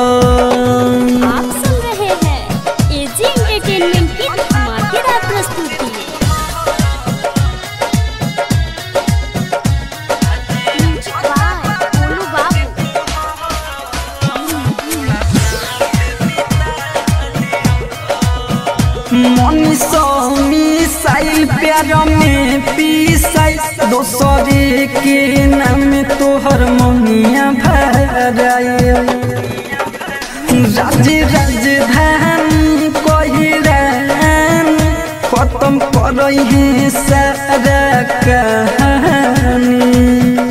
आप सुन रहे हैं एजी एंटरटेनमेंट की धमाकेदार प्रस्तुति म्यूजिक बाय गोलू बाबू मनीषो मिसाइल प्यार में पीसाई दोसरे के नाम तोहर मनिया भराए राज राजधानी कहिरान खत्म करई है सारा कहानी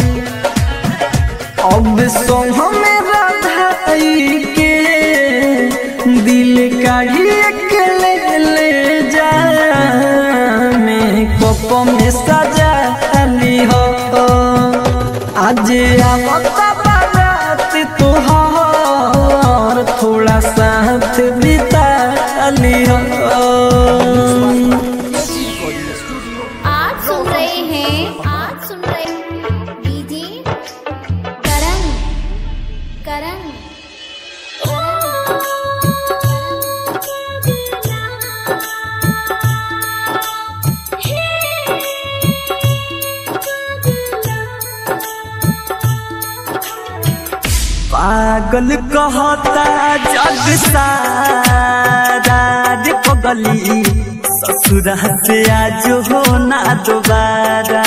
अब सोह में राधाई के दिल काढ़ी के ले ले जा मैं कोप में सजा ली हो आज आवता बारात तोहार थोड़ा साथ बिता ली हो आज सुन रहे हैं आज सुन रहे हैं डीजे करण करण पागल कहता जग सारा रे पगली ससुरा से आज हो ना दोबारा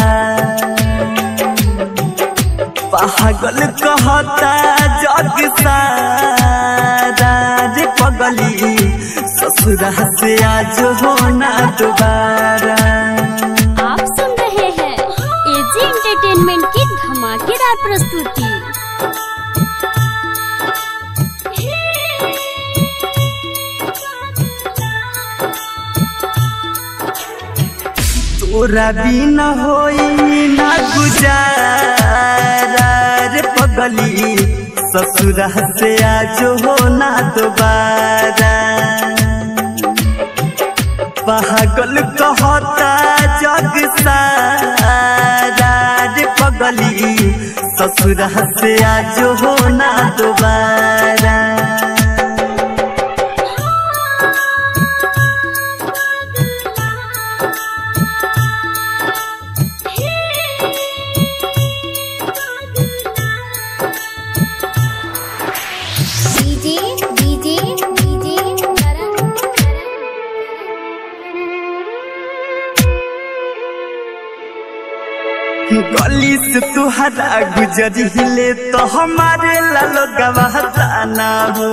पागल कहता जग सारा रे पगली ससुरा से आज हो ना दोबारा आप सुन रहे हैं एजी एंटरटेनमेंट की धमाकेदार प्रस्तुति तोरा बिना होई ना गुजारा रे पगली ससुरा से आज हो ना दोबारा पागल कहता जग सारा रे पगली ससुरा से आज हो ना दोबारा डीजे डीजे डीजे करण गली से तुहरा गुजरिले तो हमारे लालो गवाह ना हो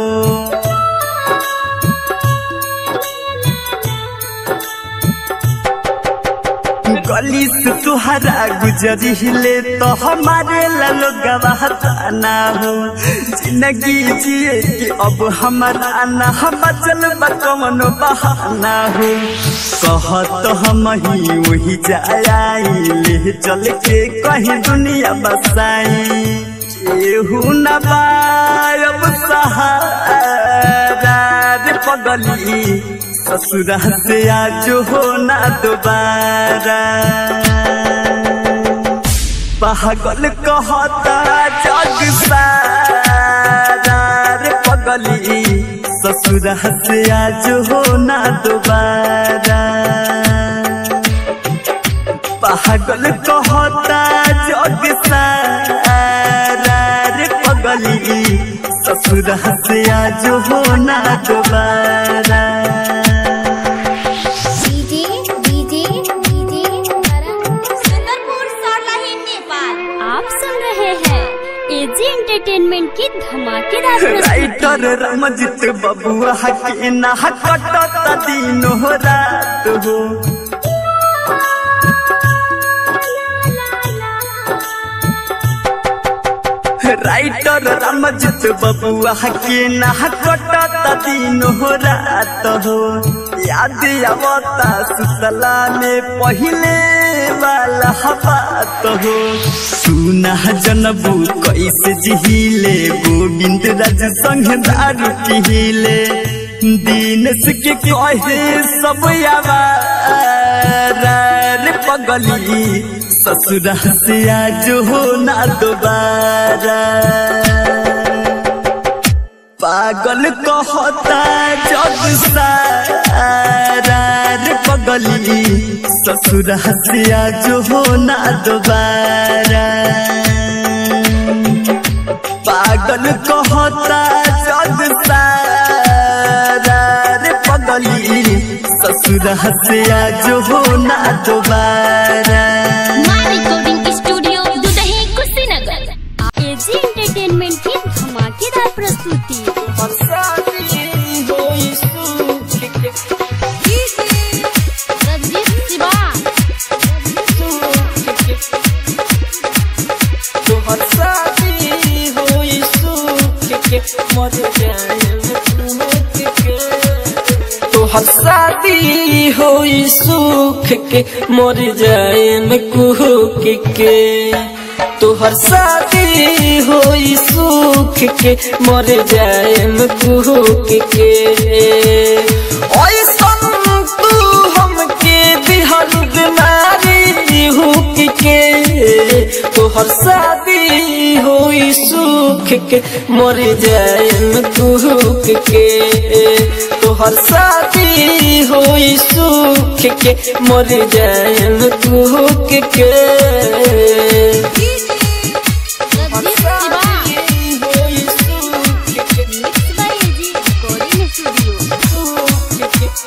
गली से तुहरा गुजरिले तो हमारे लालो गवाह ना हो जिंदगी जिए कि अब हमारा ना हम चल कमन बहाना हो कहत हम ही वही जाए चल के कहीं दुनिया बसाई केहू न बायब सहारा रे पगली ससुरा से आज हो ना दोबारा पागल कहता जग सारा रे पगली ससुरा से आज हो ना दोबारा पागल कहता जग सारा रे पगली ससुरा से आज हो ना दोबारा DJ DJ DJ Karan Sundarpur Sarlahi Nepal आप सुन रहे हैं एजी एंटरटेनमेंट की धमाकेदार प्रस्तुति राइटर रमजित बबुआ के ना कटत दिन हो रात हो राइटर रमजित बबुआ के ना कटत दिन हो रात हो याद आवता सुतला में पहले वाला बात हो सुना जनबू कैसे जिहिले गोविंद राज संग दारू पिहिले दीनस के कहे सब आवारा रे पगली ससुरा से आज हो ना दोबारा पागल कहता जग सारा रे पगली ससुरा से आज हो ना दोबारा पागल कहता जग सारा रे पगली ससुरा से आज हो ना दोबारा recording studio Dudhahi Kushinagar AG entertainment की धमाकेदार प्रस्तुति तोहर शादी होई सुख के मर जाए में कुहक के तोहर शादी होई सुख के मर जाए में कुहक के ऐसन तू हमके दिहल बीमारी हुक के तोहर शादी होई सुख के मर जाए में कुहक के तोहर शादी होई सुख के मर जाए में कुहक के होई सुख के mix by AG recording studio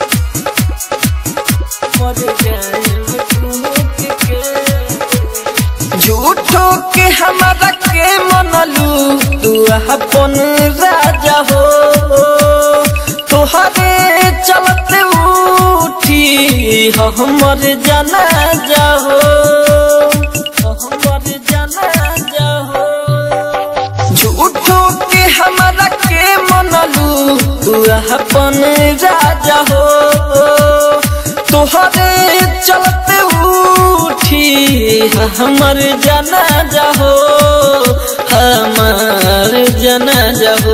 झूठो के हमारा के मनलू तू अपन राजा हो तोहरे चलते उठी हमर जाना जाहो हमर जाना जाहो झूठो के हमारा के मनलू तू अपन राजा हो तोहरे चलते उठी हमर जना जाहो हमर जना जाहो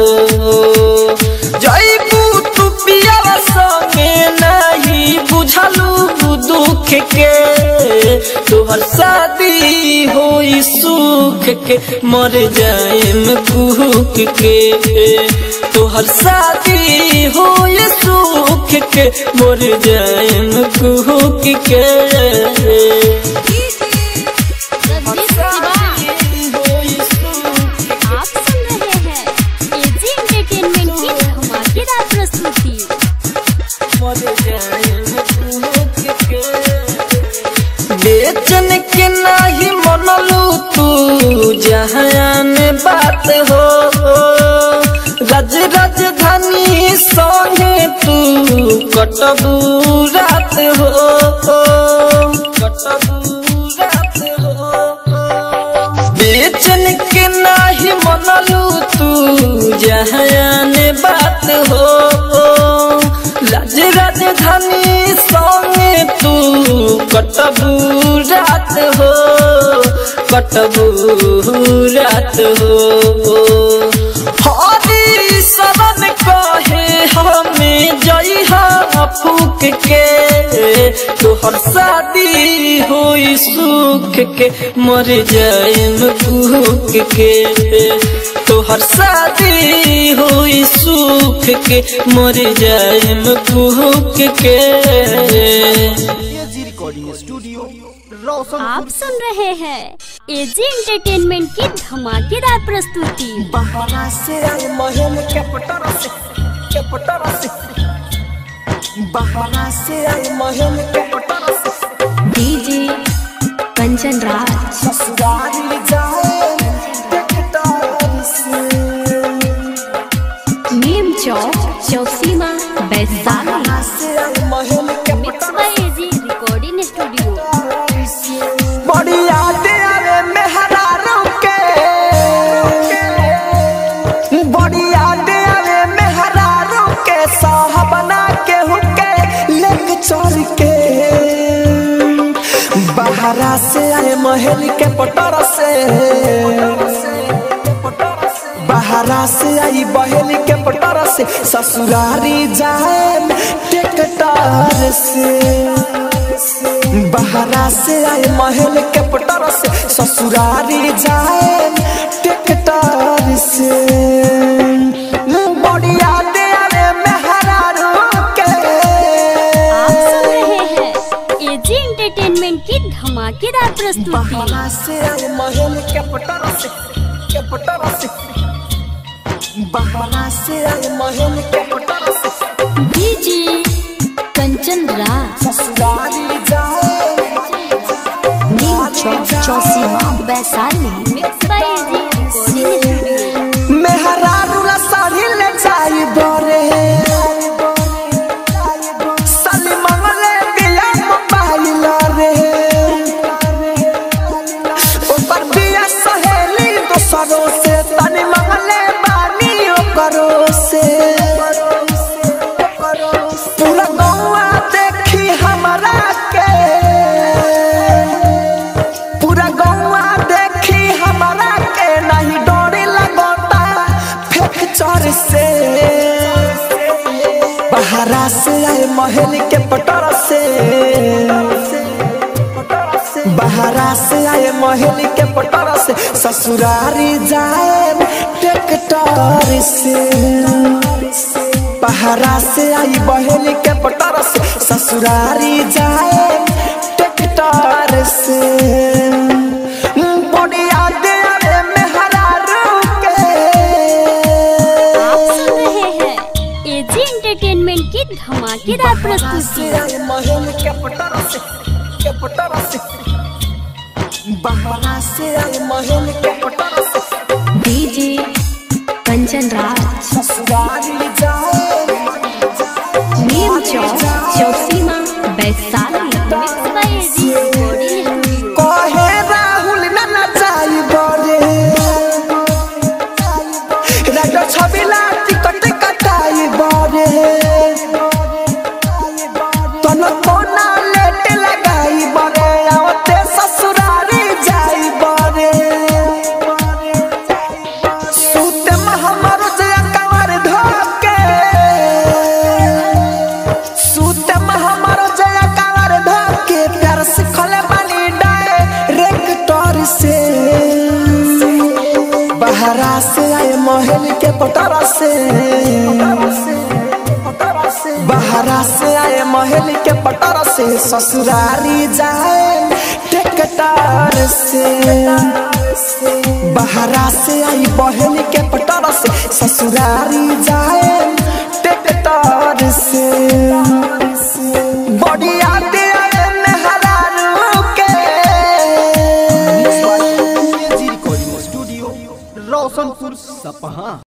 जईबू तू पियावा संगे नहीं बुझलू दुख के तोहर शादी होई सुख के मर जाए में कुहक के तोहर शादी होई सुख के मर जाए में कुहक के होई सुख आप सुन रहे हैं एजी एंटरटेनमेंट की धमाकेदार प्रस्तुति मर जाए में कुहक के बेचन के नाही मनलू तू जहान बात हो रज राजधानी संगे तू कटबू रात हो कटबू रात हो बेचन के नाही मनलू तू जहान बात हो राज राजधानी संगे तू कटबू रात हो कटबू रात हो हरी शरण कहे हमें जइहा फूक के तोहर शादी होई सुख के मर जाए में भूख के तोहर शादी होई सुख के मर जाए में भूख के एजी रिकॉर्डिंग स्टूडियो रोशन आप सुन रहे हैं एजी एंटरटेनमेंट की धमाकेदार प्रस्तुति बहरा से आए महल के पटरा से के पटरा से बहरा से आए महल के पटरा से डीजे कंचन राज ससुराल जाए टकटार से नीम चौक चौसीमा वैशाली बहरा से आए महल के mix by AG recording studio बड़ी यादें आवे मेहरारों के बड़ी यादें आवे मेहरारों के साहबना के हुके लेक चोर के बहरा से आए महल के पटर से बहरा से आई बहल के पटर से ससुरारी जाए टेकटार से बहरा से आए महल के पटर से ससुरारी जाए टेकटार से बढ़िया दे आवे मेहरारू के आप सुन रहे हैं एजी एंटरटेनमेंट की धमाकेदार प्रस्तुति बहरा से आए महल के पटर से के पटर से बहरा से आए महल के पटर से डीजे कंचन राज ससुरारी जाए Neem Chowk Chausima Vaishali mix by AG recording studio मेहरारू ला साड़ी ले जाई बरे साली मंगले बिया मोबाइल रे ऊपर बिया सहेली दोसरों से तनी मंगले बानी ओकरो से पूरा गौवा देखी हमारा के पूरा गौवा देखी हमारा के नहीं डोरी लगोता फेंक चोर से बहरा से आए महल के पटर से बहरा से आए महल के पटर से ससुरारी जाए ट्रैक्टर से बहरा से आई बहल के पटर से ससुरारी जाए ट्रैक्टर से बढ़िया देवे में हरा के आप सुन रहे हैं एजी एंटरटेनमेंट की धमाकेदार प्रस्तुति महल के पटर से के पटर से बहरा से आई महल के पटर से डीजे कंचन राज ससुरारी जाए Neem Chowk Chausima Vaishali mix by AG recording studio कहे राहुल न नचाई बरे राजा छबिला टिकट कटाई बरे तन कोना लेट लगाई बरे आवते ससुरारी जाई बरे सूते में हमर जया कंवर धोके सूते में हमर जया कंवर धोके प्यार सिखले बानी डायरेक्टर से बहरा से आए महल के पटरा से बहरा से आए महल के पटरा से ससुरारी जाए ट्रैक्टर से बहरा से आई बहल के पटरा से ससुरारी जाए ट्रैक्टर से बढ़िया दिया नहरा के एजी रिकॉर्डिंग स्टूडियो रोशनपुर सपहा